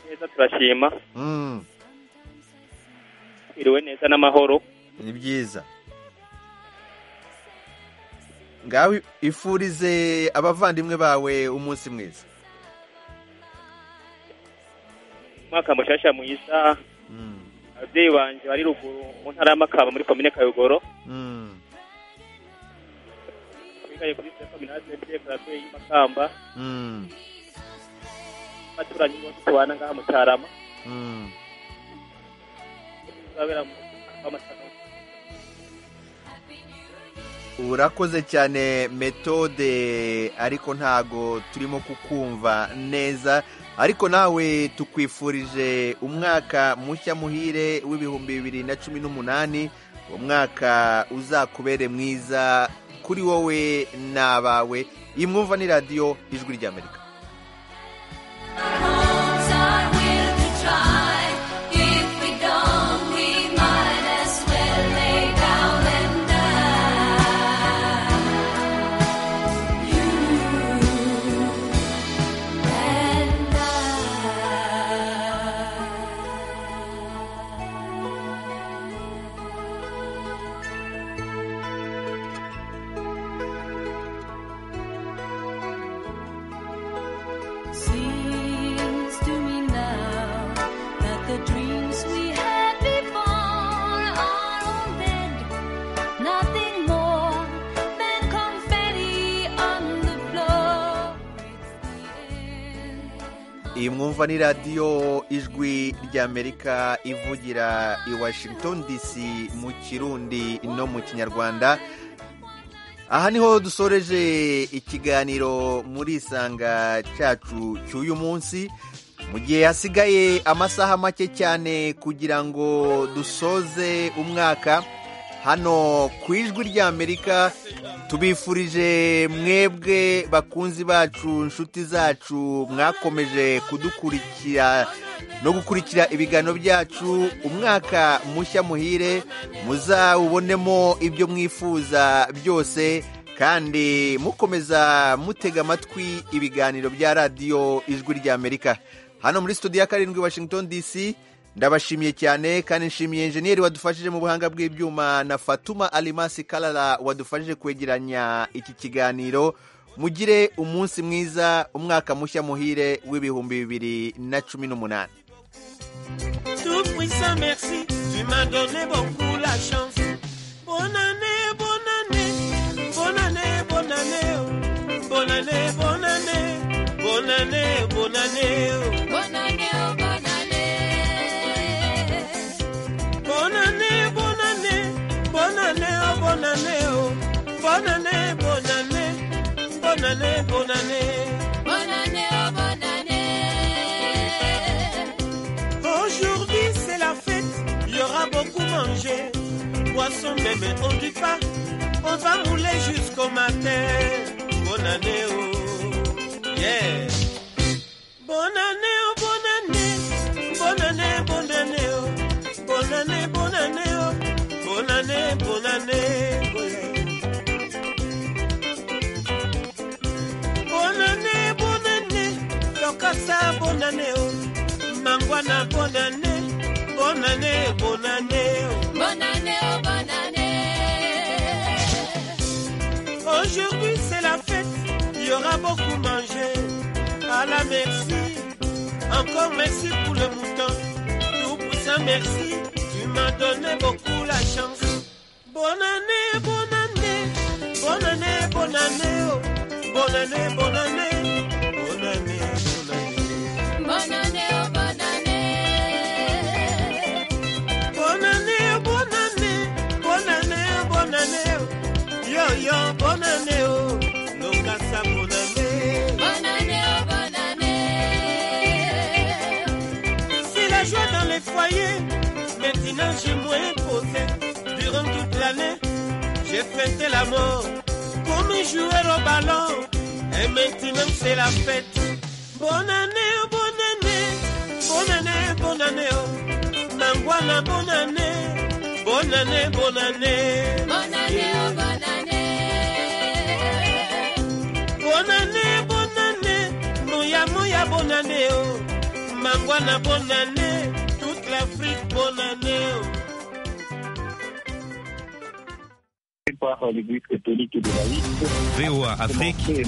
neza turashima Mm, iriwe neza n'amahoro ni byiza ngaho ifurize abavandimwe bawe umunsi mwiza umwaka mushasha mwiza ababyeyi banje bari ruguru mu ntara y'amakamba muri komine kayogoro Mm. bigaye kuri sita kominasi mtf radiyo y'amakamba Mm. abaturanyi bose tubana ngaha mu cyarama Mm. tuzabera mu amasaka urakoze cyane metode ariko ntago turimo kukumva neza ariko nawe tukwifurije umwaka mushya muhire w'ibihumbi bibiri na cumi n'umunani umwaka uzakubere mwiza kuri wowe n'abawe iyi mwumva ni radiyo ijwi ry'amerika Seems to me now that the dreams we had before are all dead, nothing more than confetti on the floor. iyi mwumva ni radiyo ijwi ry'amerika ivugira i washington dc mu kirundi no mu kinyarwanda aha niho dusoreje ikiganiro muri isanga cyacu cy'uyu munsi mu gihe hasigaye amasaha make cyane kugira ngo dusoze umwaka hano ku ijwi ry'amerika tubifurije mwebwe bakunzi bacu inshuti zacu mwakomeje kudukurikira no gukurikira ibiganiro byacu umwaka mushya muhire muzawubonemo ibyo mwifuza byose kandi mukomeza mutega amatwi ibiganiro bya radiyo ijwi ry'amerika hano muri studio ya karindwi washington dc ndabashimiye cyane kandi nshimiye enjeniyeri wadufashije mu buhanga bw'ibyuma na fatuma alimasi karara wadufashije kwegeranya iki kiganiro mugire umunsi mwiza umwaka mushya muhire w'ibihumbi bibiri na cumi n'umunani Tout puissant merci, tu m'as donné beaucoup la chance. Bonne année, bonne année, bonne année, bonne année, oh. bonne année, bonne année, bonne année, bonne année, oh. bonne année, bonne année, bonne année, bonne année, bonne année, oh, bonne année, oh. bonne année, bonne année, bonne année, bonne année. Bonne année, oh, bonne année. Aujourd'hui c'est la fête, il y aura beaucoup mangé. Poisson bébé, on dit pas, on va rouler jusqu'au matin. Bonne année, oh, yeah. Bonne année, oh, bonne année, bonne année, bonne année, oh, bonne année, bonne année, oh, bonne année, bonne année, bonne année. Bonne année, bonne année, Lokasa, bonne année, oh. Mangwana, bonne année, bonne année, bonne année, oh. Bonne année, oh, bonne année. Aujourd'hui c'est la fête, il y aura beaucoup mangé. À la merci, encore merci pour le mouton. Tout puissant merci, tu m'as donné beaucoup la chance. Bonne année, bonne année, bonne année, bonne année, oh. bonne année, bonne année, bonne année, bonne année. Bonne année, oh, bonne année. Bonne année, oh, bonne année, bonne année, oh, bonne année. oh. Yo yo, bonne année, oh. Lokasa, bonne année. Bonne année, oh, bonne année. C'est la joie dans les foyers. Maintenant j'ai moins posé. Durant toute l'année, j'ai fêté la mort. Comme jouer au ballon. Et maintenant c'est la fête. Bonne année, oh, bonne année. Bonne année, bonne année. Oh. Nangwana, bonne année. Bonne année, bonne année. Bonne année, oh, bonne année. Bonne année, bonne année, Moya Moya bonne année, oh. Mangwana bonne année, toute l'Afrique bonne année, oh. par les Grecs catholiques de la liste. VOA Afrique,